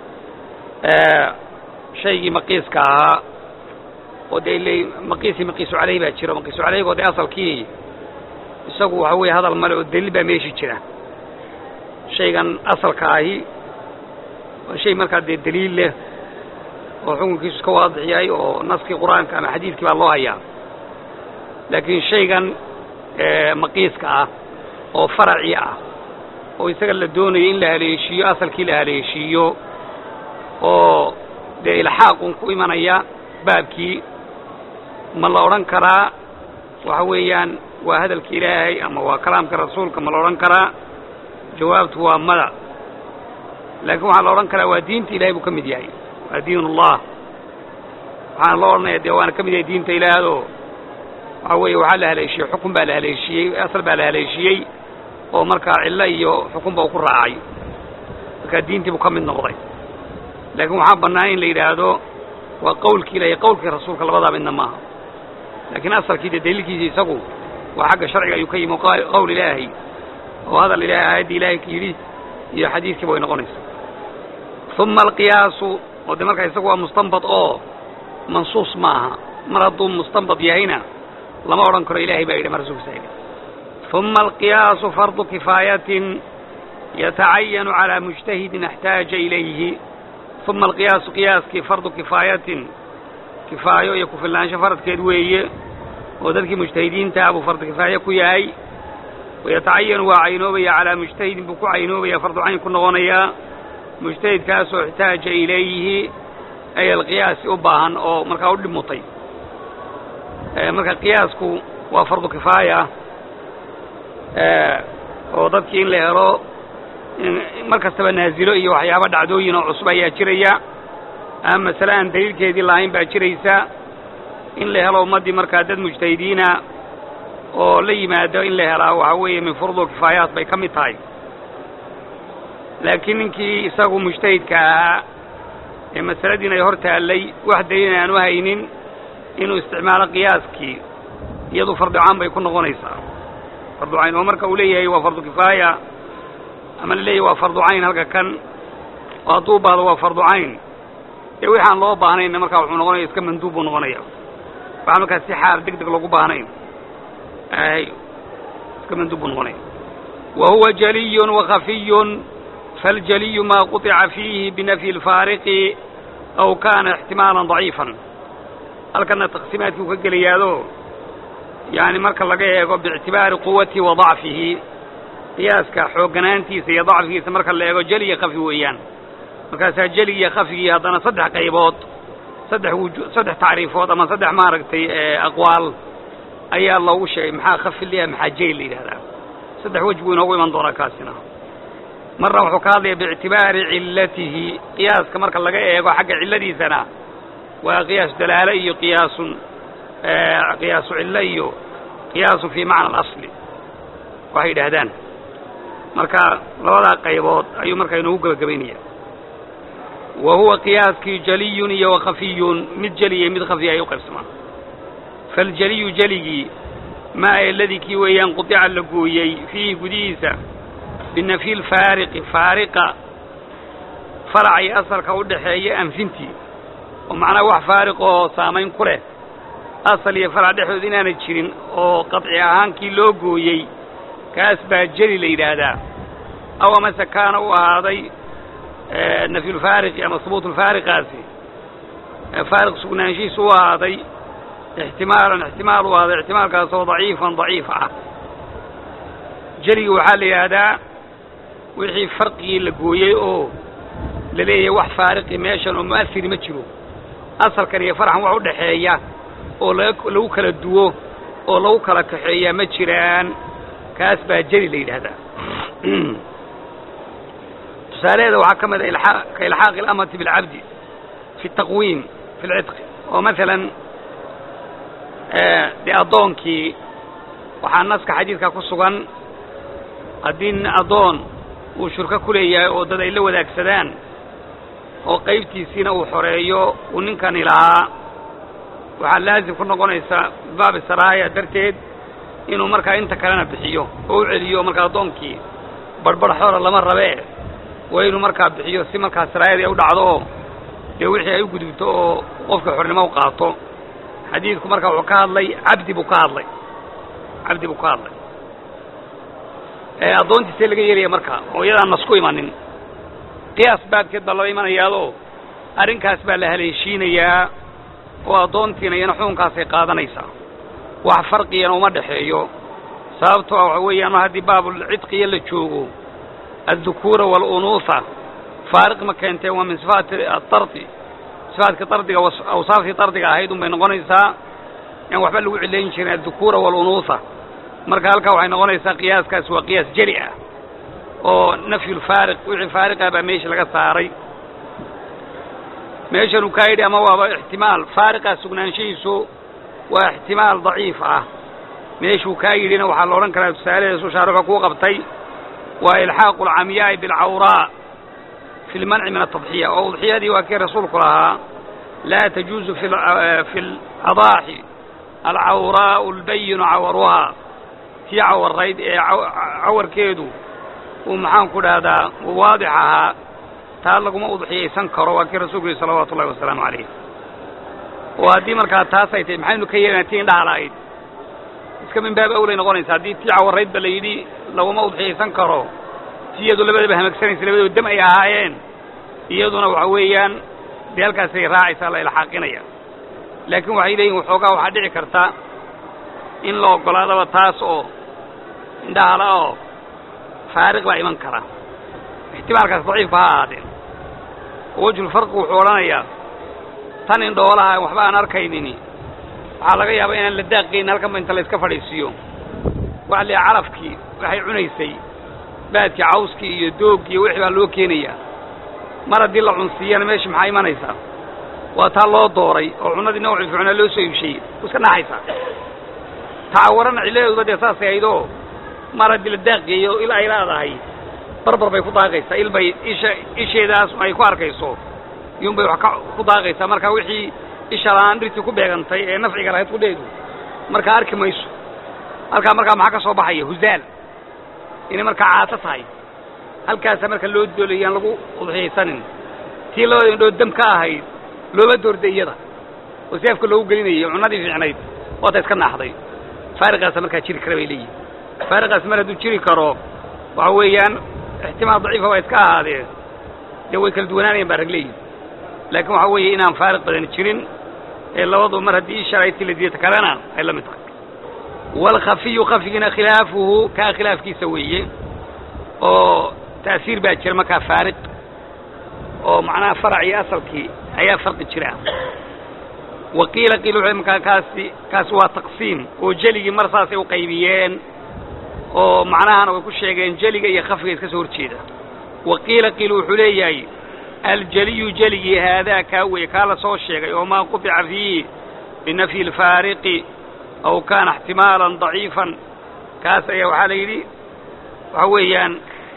shaygii maqiiska ahaa oo dee ile maqiisi maqiisu caleyh baa jiro maqiisu caleyhgoo dee asalkii isagu waxa weeye hadal male oo daliil baa meeshii jira shaygan asalka ahi waa shay markaa dee daliil leh oo xukunkiisu iska waadix yahay oo naskii qur-aanka ama xadiidkii baa loo hayaa laakiin shaygan maqiiska ah oo faraci ah oo isaga la doonayo in la haleeshiiyo asalkii la haleeshiiyo oo dee ilxaaqun ku imanaya baabkii ma la odhan karaa waxa weeyaan waa hadalka ilaahay ama waa kalaamka rasuulka ma la odhan karaa jawaabtu waa mada laakiin waxaa la odhan karaa waa diinta ilahay buu ka mid yahay waa diin ullah waxaana loo odhanaya dee waana ka mid yahay diinta ilaahdo waxa weeye waxaa la haleeshiyey xukun baa la haleeshiyey asal baa la haleeshiyey oo markaa cillo iyo xukunba uu ku raacay markaa diintii buu ka mid noqday laakiin waxaa bannaan in la yidhaahdo waa qawlkii ilahay qawlkii rasuulka labadaa midna maaha laakiin asalkii dee daliilkiisa isagu waa xagga sharciga ayuu ka yimi qowl ilaahay oo hadal ilahay aayaddii ilaahay yidhi iyo xadiidkiiba way noqonaysaa uma alqiyaasu oo de markaa isagu waa mustanbad oo mansuus ma aha mar hadduu mustanbad yahayna lama odhan karo ilahay baa yidhi ma rasuulkiisa yidhi uma alqiyaasu fardu kifaayatin yatacayanu calaa mujtahidin اxtaaja ilayhi uma alqiyaasu qiyaaskii fardu kifaayatin kifaayo iyo kufilnaansho faradkeed weeye oo dadkii mujtahidiintaa buu fardu kifaaye ku yahay wayatacayanu waa caynoobaya calaa mujtahidin buu ku caynoobaya fardu cayn ku noqonayaa mujtahidkaasoo ixtaaja ilayhi ay alqiyaasi u baahan oo markaa u dhimutay marka qiyaasku waa fardu kifaaya oo dadkii in la helo mar kastaba naazilo iyo waxyaaba dhacdooyin oo cusub ayaa jiraya ama masale aan daliilkeedii lahayn baa jiraysa in la helo ummaddii markaa dad mujtahidiina oo la yimaado in la helaa waxaa weeye min furdu kifaayaat bay ka mid tahay laakiin ninkii isagu mujtahidka ahaa ee masaladiin ay hor taallay wax daliil aan u haynin inuu isticmaalo qiyaaskii iyadu farducaan bay ku noqonaysaa farducayn oo marka uu leeyahay waa fardu kifaaya ama la leeyahay waa fardu cayn halka kan oo hadduu baahdo waa fardu cayn dee wixi aan loo baahnayna markaa wuxuu noqonaya iska manduub buu noqonaya waxaan markaa si xaal deg deg loogu baahnayn ay iska manduub buu noqonaya wa huwa jaliyun wakafiyun faاljaliyu ma quطica fiihi binafyi اlfaariqi aw kana اxtimaalan ضaciifan halkana taqsiimaadkii uu ka gelayaado yani marka laga eego biictibaari quwatihi wa ضacfihi qiyaaska xoogganaantiisa iyo dacfigiisa marka la eego jeliya kafi weeyaan markaasaa jeligiiyo khafigii haddana saddex qaybood saddex wuju saddex tacriifood ama saddex maaragtay aqwaal ayaa loogu sheegay maxaa khafi liha maxaa jeli la yidhahdaa saddex wej buu inoogu iman doonaa kaasina marna wuxuu ka hadlaya biictibaari cillatihi qiyaaska marka laga eego xagga cilladiisana waa qiyaasu dalaalo iyo qiyaasun qiyaasu cillo iyo qiyaasu fii macna alasli waxay yidhaahdaan marka labadaa qaybood ayuu markaa inoogu gebagabaynaya wa huwa qiyaaskii jaliyun iyo wakhafiyun mid jeliya mid khafiya ay u qaybsamaan faljaliyu jeligii maa eladii kii weeyaan qudica la gooyey fiihi gudihiisa binafyi lfaariqi faariqa faracay asalka u dhaxeeya anfintii oo macnaha wax faariq oo saamayn ku leh asal iyo farac dhexdood inaanay jirin oo qaطci ahaankii loo gooyey kaas baa jeli la yidhaahdaa aw amase kaana u ahaaday nafyulfaariqi ama hubuutulfaariqaasi faariq sugnaanshihiisu u ahaaday ixtimaalan ixtimaal u ahaaday ixtimaalkaasoo daciifan daciif ah jeliga waxaa la yidhaahdaa wixii farqigii la gooyey oo la leeyahay wax faariqi meeshan oo mu'asiri ma jiro asalkan iyo farxan wax u dhaxeeya oo lagu kala duwo oo lagu kala kaxeeyaa ma jiraan kaas baa jeli la yidhaahdaa tusaalaheeda waxaa ka mid a ka ilxaaqi اlamati biاlcabdi fi الtaqwiim fi اlcidqi oo maalan dee addoonkii waxaa naska xadiidka ku sugan haddii nin addoon uu shurko ku leeyahay oo dad ay la wadaagsadaan oo qaybtiisiina uu xoreeyo uu ninkani lahaa waxaa laazim ku noqonaysa baabi saraaya darteed inuu markaa inta kalena bixiyo oo u celiyo markaa addoonkii barhbarh xoora lama rabee waa inuu markaa bixiyo si markaa saraayadii ay u dhacdo oo dee wixii ay u gudubto oo qofka xornimo u qaato xadiidku markaa wuxuu ka hadlay cabdi buu ka hadlay cabdi buu ka hadlay addoontiisee laga yeelaya markaa oo iyadaan nasku imanin qiyaas baabkeed baa loo imanayaadoo arrinkaas baa la haleeshiinayaa oo addoontiina iyana xukunkaasay qaadanaysaa wax farqigana uma dhexeeyo sababtoo ah waxa weeyaan mar haddii baabulcidqiya la joogo addukuura waalunuuha faariq ma keenteen waa min sifaati adardi sifaatka dardiga awsaaftii dardiga ahayd un bay noqonaysaa aan waxba lagu cilayn jirin addukuura waalunuuha marka halkaa waxay noqonaysaa qiyaaskaas waa qiyaas jeli ah oo nafyulfaariq wixii faariqah baa meesha laga saaray meeshan uu kaa yidhi ama waaba ixtimaal faariqaa sugnaanshihiisu waa ixtimaal daciif ah meeshuu kaa yidhina waxaa la odhan karaa tusaalaheesu shaaruxa kuu qabtay waa ilxaaqu alcamyaa'i bilcawraa fi lmanci min atadxiya oo udxiyadii waa kii rasuulku lahaa laa tajuuzu fi اladaaxi alcawraa'u albayinu cawaruhaa tii cawarayd ee cawarkeedu uu maxaan ku dhahdaa waadix ahaa taa laguma udxiyaysan karo waa kii rasuulku yihi salawaatu ullahi wasalaamu calayh oo haddii markaa taas ay tahay maxaynu ka yeelana tii indhaha la'ayd iska min baab awlay noqonaysa haddii tii cawarayd ba la yidhi laguma udxiyaysan karo ti iyadu labadaba hamagsanaysa labadaba dam ay ahaayeen iyaduna waxa weeyaan dee halkaasay raacaysaa la ilxaaqinaya laakiin waxay leeyihin waxoogaa waxaa dhici karta in la oggolaadaba taas oo indhahala oo faariq baa iman kara ixtimaalkaas daciifka ha ahaadeen oo wejhulfarqi wuxuu odhanayaa tan indhoolaha waxba aan arkaynini waxaa laga yaabaa inaan la daaqaynin halkanba inta la iska fadhiisiiyo waxa la calafkii waxay cunaysay baadkii cawskii iyo doogii iyo wixii baa loo keenayaa mar haddii la cunsiiyana meesha maxaa imanaysaa waa taa loo dooray oo cunadii nawcii fiicnaa loo soo iibsheeyey u iska naxaysaa tacawarana cilladeeduba dee saasay ahaydoo mar haddii la daaqgeeyo il ay leedahay barbar bay ku daaqaysaa il bay isha isheedaas ay ku arkayso iyuun bay wax ka ku daaqaysaa marka wixii isha la-aan dhirtii ku beegantay ee nafciga lahayd kudheedu markaa arki mayso halkaa markaa maxaa ka soo baxaya huzaal inay markaa caato tahay halkaasa marka loo doolayan lagu udxiyaysanin tii labada indhood dam ka ahayd looma doorday iyada oo seefka loogu gelinayay cunadii fiicnayd waata iska naaxday faariqaasa markaa jiri kara bay leeyihin faariqaas mar hadduu jiri karo waxa weeyaan ixtimaal daciifa waa iska ahaadee dee way kala duwanaanayaan baa rag leeyihin laakiin waxaa weeye inaan faariq badan jirin ee labadu mar haddii ishalaytii la diidata kalena ay la mid tahay waalkhafiyu khafigiina khilaafuhu kaa khilaafkiisa weeye oo ta'siir baa jira markaa faariq oo macnaha farac iyo asalkii ayaa farqi jira wa qiila qiil wuxuu markaa kaasi kaasi waa taqsiim oo jeligii mar saasay u qaybiyeen oo macnahana way ku sheegeen jeliga iyo khafiga iska soo horjeeda wa qiila qiil wuxuu leeyahay aljeliyu jeligii haadaa kaa weye kaa la soo sheegay oo maa qubica fiihi binafyi alfaariqi aw kaana ixtimaalan daciifan kaas ayaa waxaa la yidhi waxa weeyaan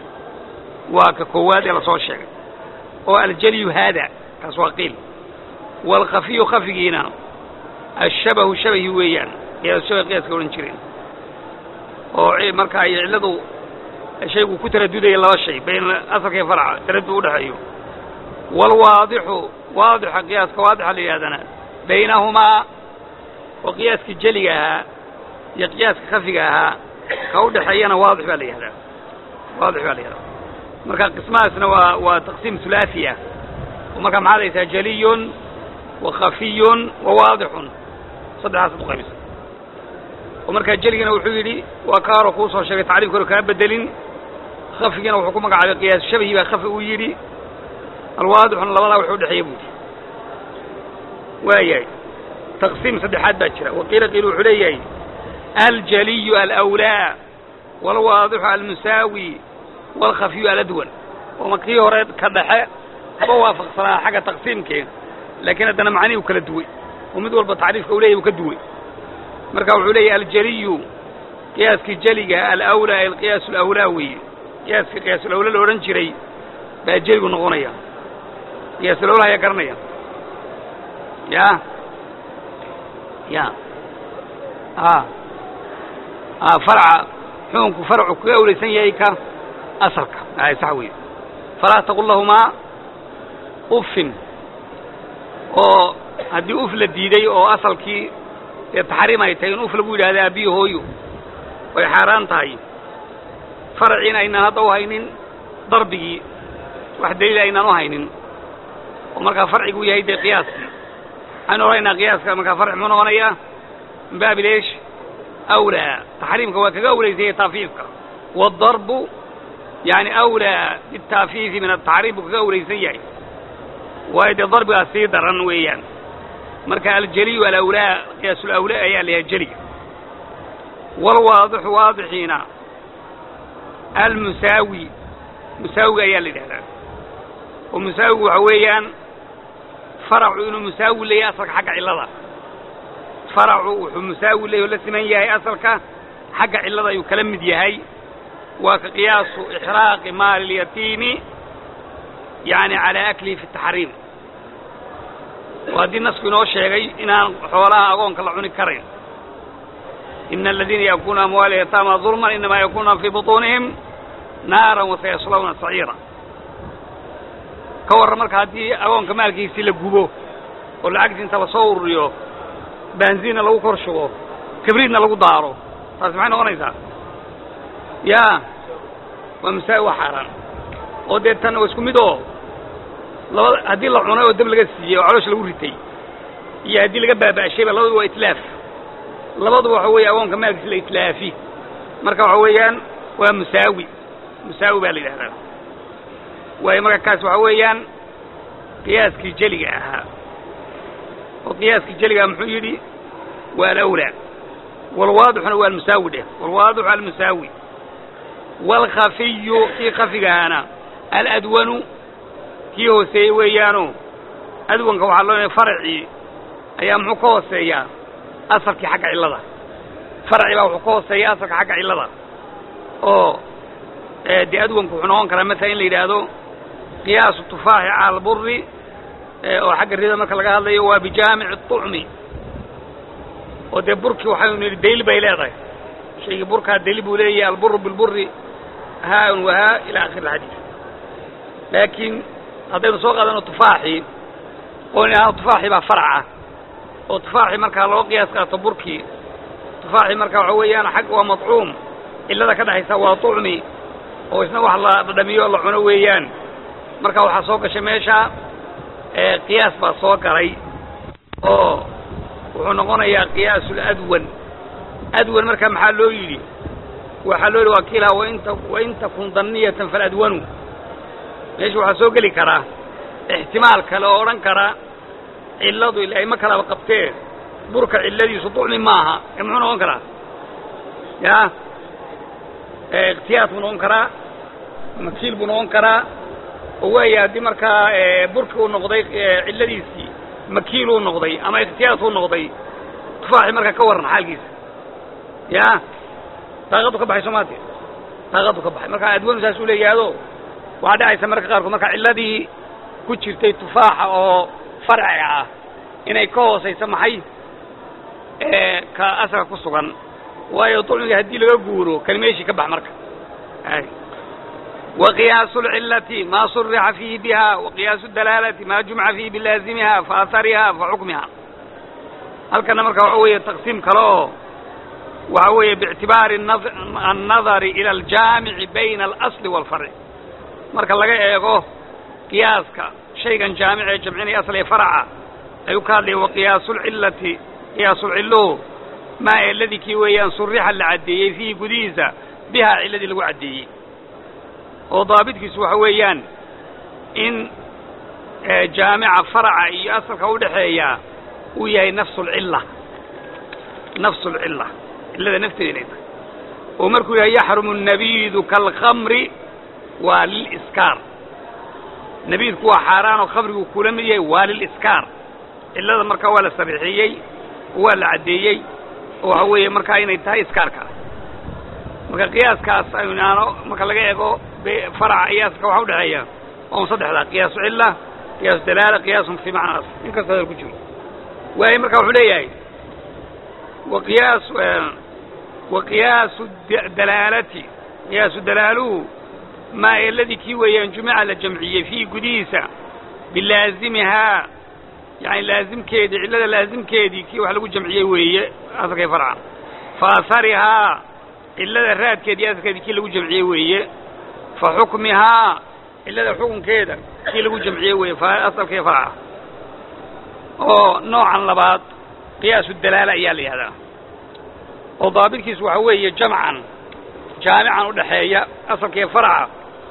waa ka koowaad ee lasoo sheegay oo aljalyu haada kaas waa qiil waalkhafiyu khafigiina ashabahu shabahi weeyaan qiyaas shabah qiyaaska odhan jireen oo marka ay cilladu shaygu ku taradudaya laba shay bayn asalka iyo farca taradud udhexeeyo waalwaadixu waadixa qiyaaska waadixa la yidhahdana baynahumaa oo qiyaaskii jeliga ahaa iyo qiyaaska khafiga ahaa ka udhexeeyana waadix baa la yihahdaa waadix baa la yihahdaa marka qismahaasna waa waa taqsiim hulaaثi ah oo markaa maxaad haysaa jeliyun wa khafiyun wa waadixun saddexdaas ad uqaybisa oo markaa jeligana wuxuu yidhi waa ka horo kuu soo sheegay tacriifka hore kaa bedelin khafigina wuxuu ku magacaabay qiyaas shabahi baa khafi uu yidhi alwaadixuna labadaa wuxuu udhexeeya buu yidhi waayahay taqsiim saddexaad baa jira waqiila qiil wuxuu leeyahay aljaliyu alawlaa waalwaadixu almusaawi waalkhafiyu aladwan oo markii hore ka dhexe haba waafaqsanaa xagga taqsiimkee laakiin haddana macnihii u kala duway oo mid walba tacriifka u leyahy uu ka duway marka wuxuu leeyahy aljaliyu qiyaaskii jeliga alawlaa alqiyaas alawlaa weeye qiyaaskii qiyaasulawla la odhan jiray baa jeligu noqonaya qiyaasulawla ayaa garanaya ya ya a a farca xukunku farcu kaga awlaysan yahay ka asalka ay sax weeye falaa taqul lahumaa uffin oo haddii uf la diiday oo asalkii dee taxriim ay tahay in uf lagu yidhahda aabbiyi hooyo way xaaraan tahay farciina aynaan hadda u haynin darbigii wax daliila aynaan u haynin oo markaa farcigu yahay dee qiyaaskii waxaynu odhanaynaa qiyaaska markaa farci muxuu noqonayaa min baabi leesh awlaa taxriimka waa kaga awlaysanyay taafiifka waadarbu yani awlaa bitaafiifi min ataxriim buu kaga awlaysan yahay waayo dee darbigaas sii daran weeyaan marka aljeliyu alawlaa qiyaasulawlaa ayaa la yahay jeliga waalwaadixu waadixiina almusaawi musaawiga ayaa la yidhahdaa oo musaawigu waxa weeyaan faracu inuu musaawi leeyahay asalka xagga cillada faracu wuxuu musaawi leeyahy oo la siman yahay asalka xagga cillada ayuu kala mid yahay waa ka qiyaasu ixraaqi maali اlyatiimi yani calaa aklihi fi taxriim oo haddii nasku inoo sheegay inaan xoolaha agoonka la cuni karayn ina aladiina yaakuluuna amwaala yataama dulman inamaa yakunuuna fii buطuunihim naaran wasayaslawna saciira ka warran marka haddii agoonka maalkiisii la gubo oo lacagtii inta lasoo ururiyo baanziinna lagu kor shubo kibriidna lagu daaro taasi maxay noqonaysaa ya waa masaawi waa xaaraan oo dee tan waa isku mid oo labada haddii la cunay oo dab laga siiyey oo caloosha lagu ritay iyo haddii laga baaba'shayba labaduba waa itlaaf labaduba waxa weeye agoonka maalkiisa la itlaafi marka waxa weeyaan waa musaawi musaawi baa la yidhahdaa waayo marka kaas waxa weeyaan qiyaaskii jeliga ahaa oo qiyaaskii jeliga muxuu yidhi waa alawlaa walwaadixuna waa almusaawi dheh walwaadixu almusaawi waalkhafiyu kii khafigahaana aladwanu kii hooseeyey weeyaano adwanka waxaa loo faracii ayaa muxuu ka hooseeyaa asalkii xagga cillada farci baa wuxuu ka hooseeya asalka xagga cillada oo dee adwanku wuxuu noqon karaa maala in la yidhaahdo qiyaasu tufaaxi cala alburi oo xagga rida marka laga hadlayo waa bijaamici طucmi oo dee burkii waxaynu nidhi dayl bay leedahay shaygii burkaa dayl buu leeyahay alburu bilburi haan wahaa ila akhiri alxadiid laakiin haddaynu soo qaadano tufaaxii oo in ahaan tufaaxii baa farac ah oo tufaaxii markaa loo qiyaas qaato burkii tufaaxii markaa waxa weeyaan xag waa madcuum cillada ka dhexaysa waa طucmi oo isna wax la dhadhamiyo la cuno weeyaan marka waxaa soo gashay meesha qiyaas baa soo galay oo wuxuu noqonayaa qiyaasu ladwan adwan marka maxaa loo yidhi waxaa loo yidhi waa kiilaa wainta wain takun daniyatan faladwanu meesha waxaa soo geli karaa ixtimaal kale oo odhan kara cilladu ila ay ma kalaba qabtee burka cilladiisu ducmi maaha ee muxuu noqon karaa ya ikhtiyaad buu noqon karaa makiil buu noqon karaa oo waaya haddii markaa burki uu noqday cilladiisii makiil uu noqday ama ikhtiyaad uu noqday tufaaxi markaa ka warran xaalkiisa ya daaqaddu ka baxay soomaati daaqaddu ka baxay marka adwanu saasuu leeyahaado waxaa dhacaysa marka qaarkood marka cilladii ku jirtay tufaaxa oo farciga ah inay ka hoosayso maxay ka asalka ku sugan waayo dulmiga haddii laga guuro kani meeshii ka bax marka وقياس العلة ما صرح فيه بها وقياس الدلالة ما جمع فيه بلازمها فأثرها فحكمها halkana marka waxa weeye taqsiim kale oo waxa weeye biictibaari النظر إلى الجاamiع bayna الأصل والفرع marka laga eego qiyaaska shaygan jaamic ee jamcinaya asl ee farca ayuu ka hadlaya وaqiyaasu الcilati qiyaasulciluhu maa eladii kii weeyaan surixa la caddeeyey fiihi gudihiisa bihaa ciladii lagu caddeeyey oo daabitkiisu waxa weeyaan in jaamica faraca iyo asalka udhaxeeya uu yahay nafsu lcilla nafsu lcilla cillada nafteeda inay tahay oo markuu yahay yaxrumu nabiidu kaalkhamri waa liliskaar nabiidku waa xaaraan oo khamrigu kula mid yahay waa liliskaar cillada markaa waa la sarixiyey oo waa la caddeeyey oo waxa weeye markaa inay tahay iskaarka marka qiyaaskaas aynaano marka laga eego faraca iyo asalka waxa udhexeeya on saddexdaa qiyaasu cilla qiyaasu dalaala qiyaasun fii macna asl in kastoo hadal ku jiro waayo marka wuxuu leeyahay waqiyaas waqiyaasu dalaalati qiyaasu dalaaluhu maa eladii kii weeyaan jumica la jamciyey fiihi gudihiisa bilaazimihaa yani laazimkeedii cillada laazimkeedii kii wax lagu jamciyey weeye asalkay farca fa aharihaa cillada raadkeedii asalkeedii kii lagu jamciyey weeye fa xukmihaa cillada xukunkeeda kii lagu jamciyey weeye asalkii farca oo noocan labaad qiyaasu dalaala ayaa la yihahdaa oo daabitkiisu waxa weeye jamcan jaamican udhaxeeya asalkii farca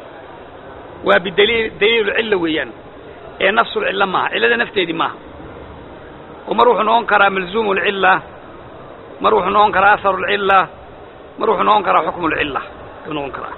waa bidaliil daliilulcilla weeyaan ee nafsulcilla maaha cillada nafteedii maaha oo mar wuxuu noqon karaa malzuumu lcilla mar wuxuu noqon karaa aharu lcilla mar wuxuu noqon karaa xukmu lcilla ayuu noqon karaa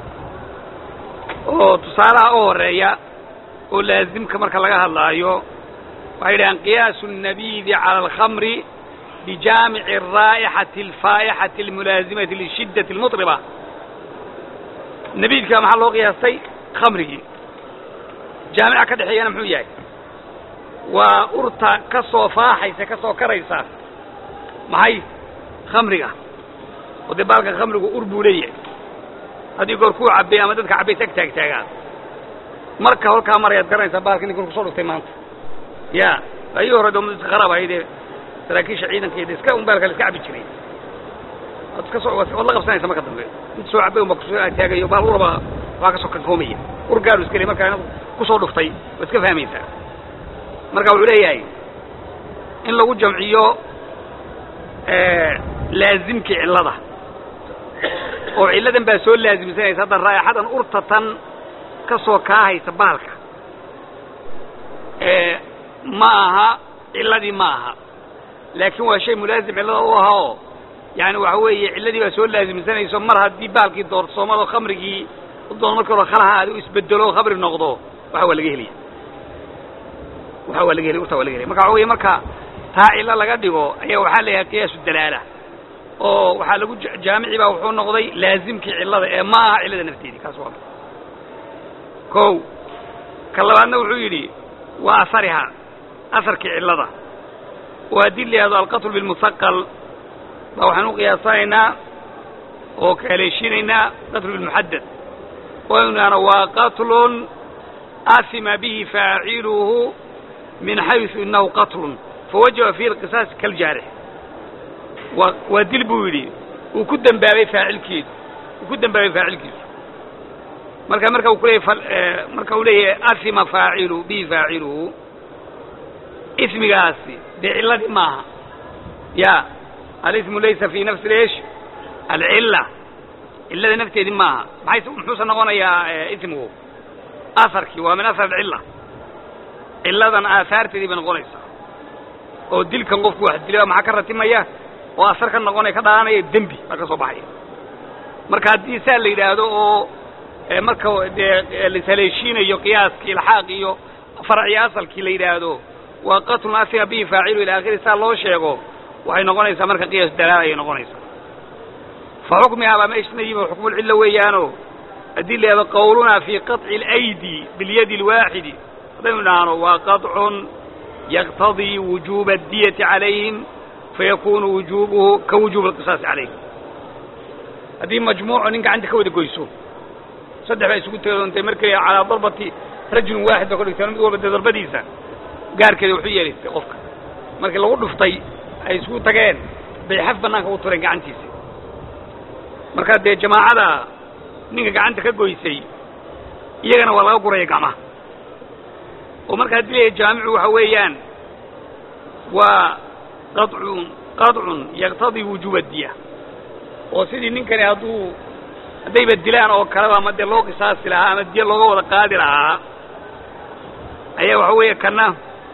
oo tusaalaha u horeeya oo laazimka marka laga hadlaayo waxay yidhahaan qiyaasu الnabiidi calى alkhamri bijaamici الraa'ixati alfaa'ixati almulaazimati lishiddati اlmuطriba nabiidka maxaa loo qiyaastay khamrigii jaamica ka dhexeeyana muxuu yahay waa urta ka soo faaxaysa ka soo karaysa maxay khamriga oo dee baalka khamrigu ur buu leeyahay haddii goor kuu cabbay ama dadka cabbay tag taag taagaan marka holkaa marayaad garanaysaa baalka ninkan kusoo dhuftay maanta ya ayii hore doo dadka kharaab ahaydee saraakiisha ciidankeeda iska un baalka la iska cabbi jiray waad iska soo waad la qabsanaysa marka dambe mid soo cabbay unba kusoo taagayo baal uraba waa ka soo kankoomaya ur gaaru iska le markaa kusoo dhuftay waad iska fahmaysaa marka wuxuu leeyahay in lagu jamciyo laazimkii cillada oo cilladan baa soo laazimsanaysa hadda raayaxadan urta tan ka soo kaahaysa baalka ma aha cilladii ma aha laakiin waa shay mulaazim cillada u aha oo yani waxa weeye cilladii baa soo laazimsanayso mar haddii baalkii doorsoomado khamrigii doon markii hore khalaha aad u isbedelo khamri noqdo waxa waa laga helaya waxa waa laga helay urta waa laga helaya marka waxa weye marka taa cillo laga dhigo ayaa waxaa la yahay qiyaasu dalaala oo waxaa lagu jaamici baa wuxuu noqday laazimkii cillada ee ma aha cillada nafteedii kaas waa kow ka labaadna wuxuu yidhi waa asariha asarkii cillada oo haddii la yihahdo alqatlu bilmusaqal baa waxaan u qiyaasanaynaa oo ka haleeshinaynaa qatlu bilmuxadad oo inaana waa qatlun asima bihi faaciluhu min xaysu inahu qatlun fawajaba fiihi alqisaas kaljaarix waa waa dil buu yidhi uu ku dembaabay faacilkeedu uu ku dembaabay faacilkiisu marka marka uu kuleeyahy marka uu leeyahay asima faacilu bihi faaciluhu ismigaasi dee cilladii maaha ya alismu laysa fi nafsi leesh alcilla cillada nafteedii maaha maxay muxuuse noqonayaa ismigu asarkii waa min asar alcilla cilladan aahaarteedii bay noqonaysaa oo dilkan qofku wax dila maxaa ka ratimaya oo asar ka noqonaya ka dhalanaya dembi baa ka soo baxaya marka haddii saa la yidhaahdo oo marka dee lashaleeshiinayo qiyaaskii ilxaaq iyo farciyo asalkii la yidhaahdo waa qatlun asima bihi faacilu ila akhiri saa loo sheego waxay noqonaysaa marka qiyaas dalaal ayay noqonaysaa fa xukmihaa baa meeshna yimi xukmulcilla weeyaano haddii la yahdo qawlunaa fii qaطci اlaydi biاlyadi اlwaaxidi haddaynu idhaahno waa qaطcun yaqtadii wujuuba اdiyati calayhim fayakunu wujubuhu ka wujubi اlqisaasi calayhim haddii majmuuco nin gacanta ka wada goyso saddex baa isugu teedoontay markay calaa darbati rajulin waaxid ba ka dhigteen mid walba dee darbadiisa gaarkeeda wuxuu yeelaystay qofka markii lagu dhuftay ay isugu tageen bay xaf bannaanka u tureen gacantiisa markaa dee jamaacada ninka gacanta ka goysay iyagana waa laga guraya gacmaha oo marka haddii leeyahay jaamicu waxa weeyaan waa qadcun qadcun yaqtadii wujuuba diya oo sidii ninkani hadduu haddayba dilaan oo kaleba ama dee loo qisaasi lahaa ama diya looga wada qaadi lahaa ayaa waxa weeye kana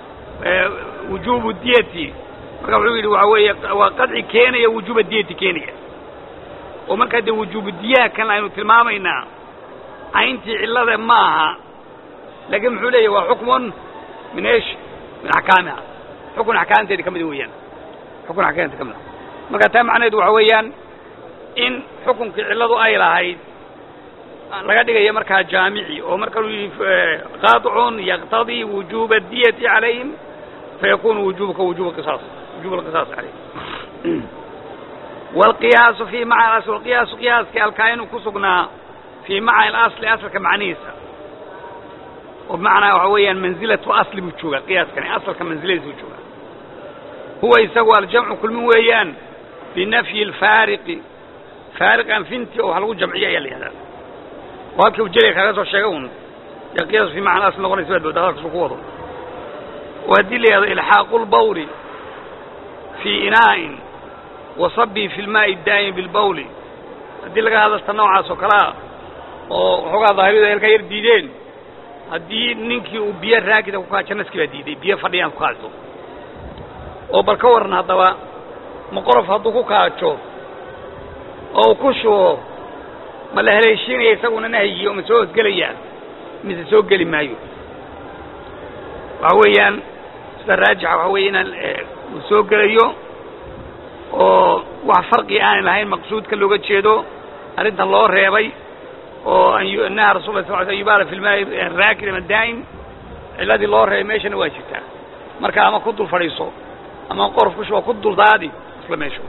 wujuubu diyati marka wuxuu yidhi waxa weeye waa qadci keenaya wujuuba diyati keenaya oo markaa dee wujuubu diyaha kan aynu tilmaamaynaa cayntii cillada ma aha laakiin muxuu leeyahy waa xukmun min esh min axkaamiha xukun axkaamteedi ka mida weeyaan xukun axkaamteedi ka mida marka taa macnaheedu waxa weeyaan in xukunkii cilladu ay lahayd laga dhigayo markaa jaamici oo marka uu yidhi qaطcun yaqtadii wujuuba diyati calayhim fayakunu wujubuka wujuba qisaas wujuba alqisaas calayhim wاlqiyaasu fii macna asl qiyaasu qiyaaskii alkaayinu ku sugnaa fii macna asli asalka macnihiisa oo bimacnaa waxa weeyaan manzilatu asli buu joogaa qiyaaskani asalka manziladiisa buu joogaa huwa isagu aljamcu kulmin weeyaan binafyi اlfaariqi faariq anfinti oo wax lagu jamciyo ayaa la yihahdaa oo halkii ujeliga kaaga soo sheega un dee qiyaasu fii macna asli noqonaysa baad booda hadalkasu ku wado oo haddii la yihahdo ilxaaqu lbawli fii inaa'in wasabii fi lmaa'i daa'imi bilbawli haddii laga hadalta noocaas oo kalea oo waxoogaa daahiriyadu ay halkaa yar diideen haddii ninkii uu biyo raakida ku kaajo naskii baa diiday biyo fadhiyaan ku kaajo oo bal ka waran haddaba ma qorof hadduu ku kaajo oo uu ku shubo ma la haleeshiinaya isaguna nahyi oo ma soo hosgelayaa mise soo geli maayo waxa weeyaan sida raajixa waxa weeye inaan uu soo gelayo oo wax farqi aanay lahayn maqsuudka looga jeedo arrintan loo reebay oo naha rasul la sal sl yubaala fi lmaai raakid ama daa'im cilladii loo reebay meeshana waa jirtaa marka ama ku dul fadhiiso ama qorof ku shubo ku dul daadi isla meesho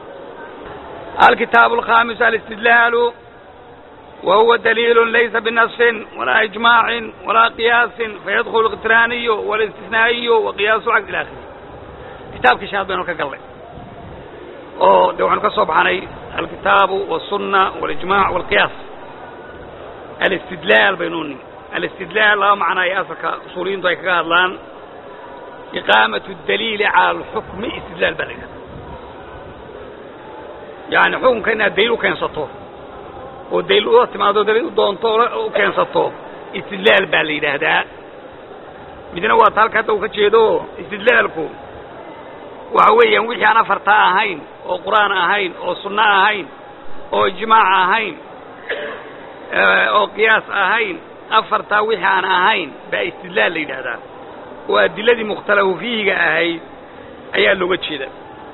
alkitaabu alkhaamis alistidlaalu wa huwa daliilu laysa binasfin walaa ijmaacin walaa qiyaasin fayadkhulu اliqtiraaniyu walistisnaa'iyu wa qiyaasu cagd ila akhiri kitaabkii shanaad baynu ka gallay oo de waxaanu ka soo baxnay alkitaabu wالsuna wاlijmac wاlqiyaas alistidlaal baynu nimi alistidlaal laba macna ay asalka usuuliyiintu ay kaga hadlaan iqaamaة اdaliili calى اlxukmi istidlaal baa la yidhahda yani xukunka inaad daliil u keensato oo daliil ula timaado daliil u doonto u keensato istidlaal baa la yidhaahdaa midna waa ta halka hadda uu ka jeedo istidlaalku waxa weeyaan wixii aan afartaa ahayn oo qur'aan ahayn oo sunno ahayn oo ijmaac ahayn oo qiyaas ahayn afartaa wixii aan ahayn baa istidlaal la yidhaahdaa oo adiladii mukhtalafu fiihiga ahayd ayaa looga jeeda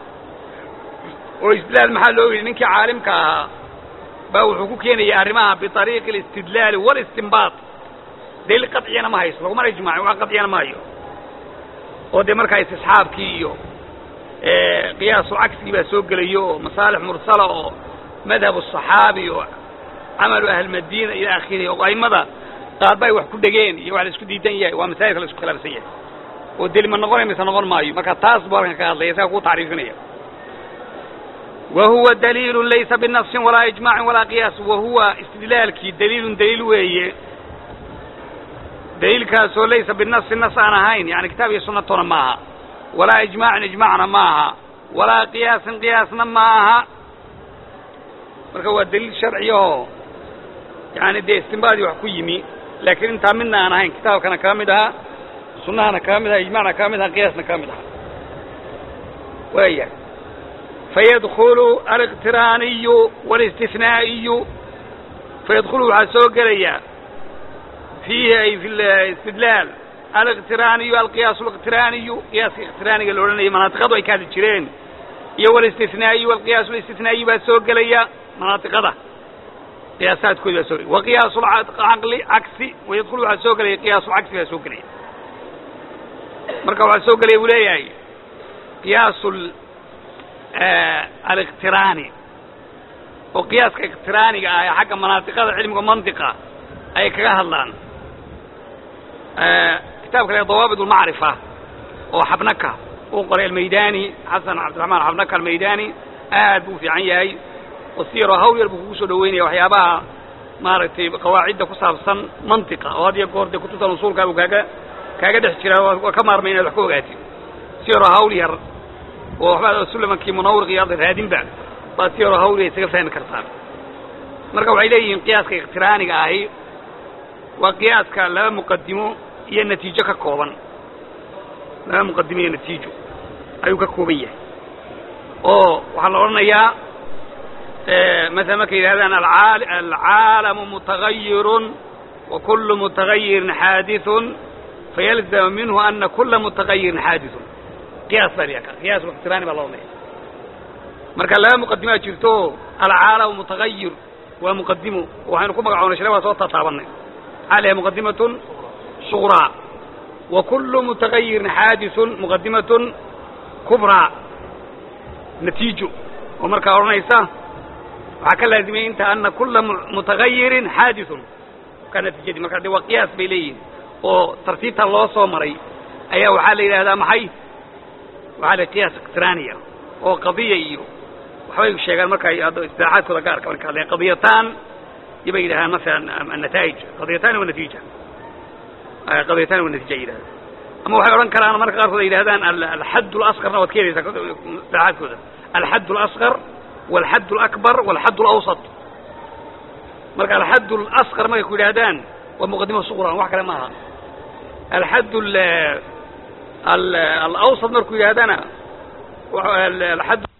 oo istidlaal maxaa loo yidhi ninkii caalimka ahaa baa wuxuu ku keenaya arrimaha biطariiqi اlistidlaali wاlistinbaat daliil qadciyana ma hayso lagumana ijmaacin wax qadciyana ma hayo oo dee markaa istisxaabkii iyo qiyaasu cagsigii baa soo gelayo oo masaalix mursala oo madhab الصaxaabi oo camalu ahlmadiina ila akhirihi oo aimada qaarba ay wax ku dhegeen iyo wax la isku diidan yahay waa masaa'ilka la isku khilaafsan yahay oo deli ma noqonay mise noqon maayo marka taas buu halkan ka hadlaya isaga ku tacriifinaya wa huwa daliilu laysa binafsin walaa ijmaacin walaa qiyaas wa huwa istidlaalkii daliilun daliil weeye daliilkaasoo laysa binafsin nas aan ahayn yani kitaab iyo sunnatona ma aha walaa ijmaacin ijmaacna ma aha walaa qiyaasin qiyaasna ma aha marka waa daliil sharciyaho yani dee istinbaadii wax ku yimi laakiin intaa midna aan ahayn kitaabkana kaga mid ahaa sunnahana kaga mid aha ijmacna kaga mid aha qiyaasna kaga mid aha waaya fayadkulu aliqtiraaniyu walistinaa'iyu fayadkulu waxaa soo gelaya fiihi ay fi istidlaal aliqtiraaniyu alqiyaas aliqtiraaniyu qiyaaska iqtiraaniga la odhanaya manaatiqadu ay ka hadli jireen iyo walistinaa'iyu alqiyaas alistinaaiyu baa soo gelaya manaatiqada qiyaasaadkoodi baa soo gelaya wa qiyaasulcaqli cagsi wayadkhulu waxaa soo gelaya qiyaasulcagsi baa soo gelaya marka waxaa soo gelaya buu leeyahay qiyaasul aliqtiraani oo qiyaaska iqtiraaniga ah ee xagga manaatiqada cilmiga mantiqa ay kaga hadlaan kitaabka le dawaabit ulmacrifa oo xabnaka uu qoray almaydani xasan cabdiraxmaan xabnaka almaydani aad buu fiican yahay oo si yaroo hawl yar buu kugu soo dhaweynaya waxyaabaha maaragtay qawaacidda ku saabsan mantiqa oo had iyo goor dee kutubtan usuulkaa buu kaaga kaaga dhex jiraa waa ka maarmay inaad wax ka ogaatid si yaroo hawl yar oo waxba sulamankii munawriq iyo raadinba baa si yaroo hawl yar isaga fahmi kartaan marka waxay leeyihiin qiyaaska iqtiraaniga ahi waa qiyaaska laba muqadimo iyo natiijo ka kooban laba muqadimo iyo natiijo ayuu ka kooban yahay oo waxaa la odhanayaa maala markay yidhahdaan alcaalamu mutagayirun wa kulu mutagayirin xaadiثun fayalzam minhu ana kula mutagayirin xaadiثun qiyaas baa la qiyaas iqtiraani baa la odhanaya marka laba muqadimaa jirto alcaalamu mutagayir waa muqadimo waxaynu ku magacoonay shale waa soo tataabanay maxaa lahay muqadimatun suغraa wa kulu mutagayirin xaadiثun muqadimatun kubraa natiijo oo markaa odhanaysa waxaa ka laazimaya inta ana kula mutagayirin xaadiثun ka natiijadii marka de waa qiyaas bay leeyihin oo tartiibta loo soo maray ayaa waxaa la yidhahdaa maxay waxaa la qiyaas iqtiraaniya oo qadiya iyo waxbay sheegaan marka istilaaxaadkooda gaarka marka hadleen qadiyataan iyo bay yidhahdaan masalan annataa'ij qadiyataani wa natiija qadiyataani wa natiija ay yidhahdaan ama waxay odhan karaan marka qaarkood ay yidhahdaan alxadd اlasqarna waad ka helaysaa istilaaxaadkooda alxadd اlasqar walxadd اlakbar walxadd اlawsat marka alxadd اlasqar markay ku yidhahdaan waa muqadima suqran wax kale maaha alxadd alawsat markuu yidhahdana alxadd